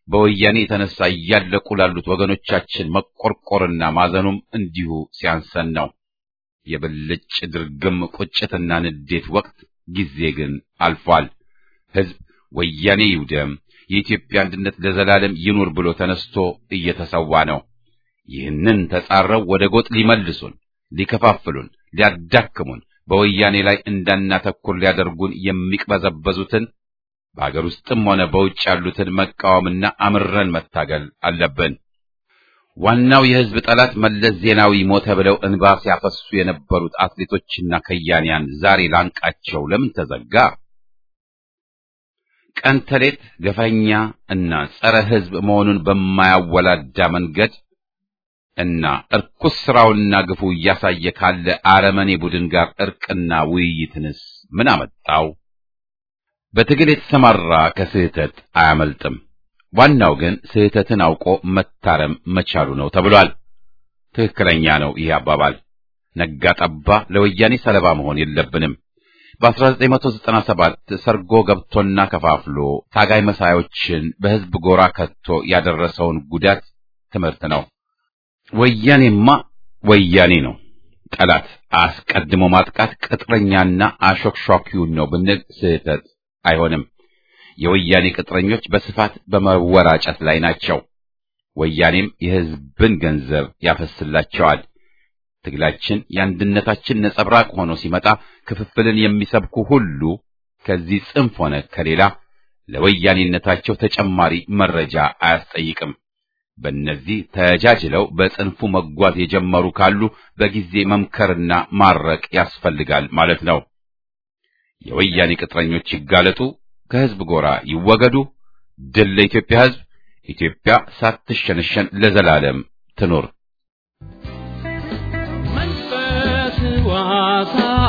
በወያኔ የተነሳ እያለቁ ላሉት ወገኖቻችን መቆርቆርና ማዘኑም እንዲሁ ሲያንሰን ነው። የብልጭ ድርግም ቁጭትና ንዴት ወቅት ጊዜ ግን አልፏል። ሕዝብ ወያኔ ይውደም፣ የኢትዮጵያ አንድነት ለዘላለም ይኑር ብሎ ተነስቶ እየተሰዋ ነው። ይህንን ተጻረው ወደ ጎጥ ሊመልሱን፣ ሊከፋፍሉን፣ ሊያዳክሙን በወያኔ ላይ እንዳናተኩር ሊያደርጉን የሚቅበዘበዙትን በአገር ውስጥም ሆነ በውጭ ያሉትን መቃወምና አምረን መታገል አለብን። ዋናው የሕዝብ ጠላት መለስ ዜናዊ ሞተ ብለው እንባ ሲያፈሱ የነበሩት አትሌቶችና ከያንያን ዛሬ ላንቃቸው ለምን ተዘጋ? ቀን ተሌት ገፈኛ እና ጸረ ሕዝብ መሆኑን በማያወላዳ መንገድ እና እርኩስ ስራውና ግፉ እያሳየ ካለ አረመኔ ቡድን ጋር እርቅና ውይይትንስ ምን አመጣው? በትግል የተሰማራ ከስህተት አያመልጥም። ዋናው ግን ስህተትን አውቆ መታረም መቻሉ ነው ተብሏል። ትክክለኛ ነው ይህ አባባል። ነጋ ጠባ ለወያኔ ሰለባ መሆን የለብንም። በ1997 ሰርጎ ገብቶና ከፋፍሎ ታጋይ መሳዮችን በሕዝብ ጎራ ከቶ ያደረሰውን ጉዳት ትምህርት ነው። ወያኔማ ወያኔ ነው። ጠላት አስቀድሞ ማጥቃት ቅጥረኛና አሾክሿኪውን ነው ብንል ስህተት አይሆንም። የወያኔ ቅጥረኞች በስፋት በመወራጨት ላይ ናቸው። ወያኔም የሕዝብን ገንዘብ ያፈስላቸዋል። ትግላችን የአንድነታችን ነጸብራቅ ሆኖ ሲመጣ ክፍፍልን የሚሰብኩ ሁሉ ከዚህ ጽንፍ ሆነ ከሌላ ለወያኔነታቸው ተጨማሪ መረጃ አያስጠይቅም። በእነዚህ ተጃጅለው በጽንፉ መጓዝ የጀመሩ ካሉ በጊዜ መምከርና ማረቅ ያስፈልጋል ማለት ነው። የወያኔ ቅጥረኞች ይጋለጡ፣ ከሕዝብ ጎራ ይወገዱ። ድል ለኢትዮጵያ ሕዝብ! ኢትዮጵያ ሳትሸነሸን ለዘላለም ትኑር። መንፈስ ዋሳ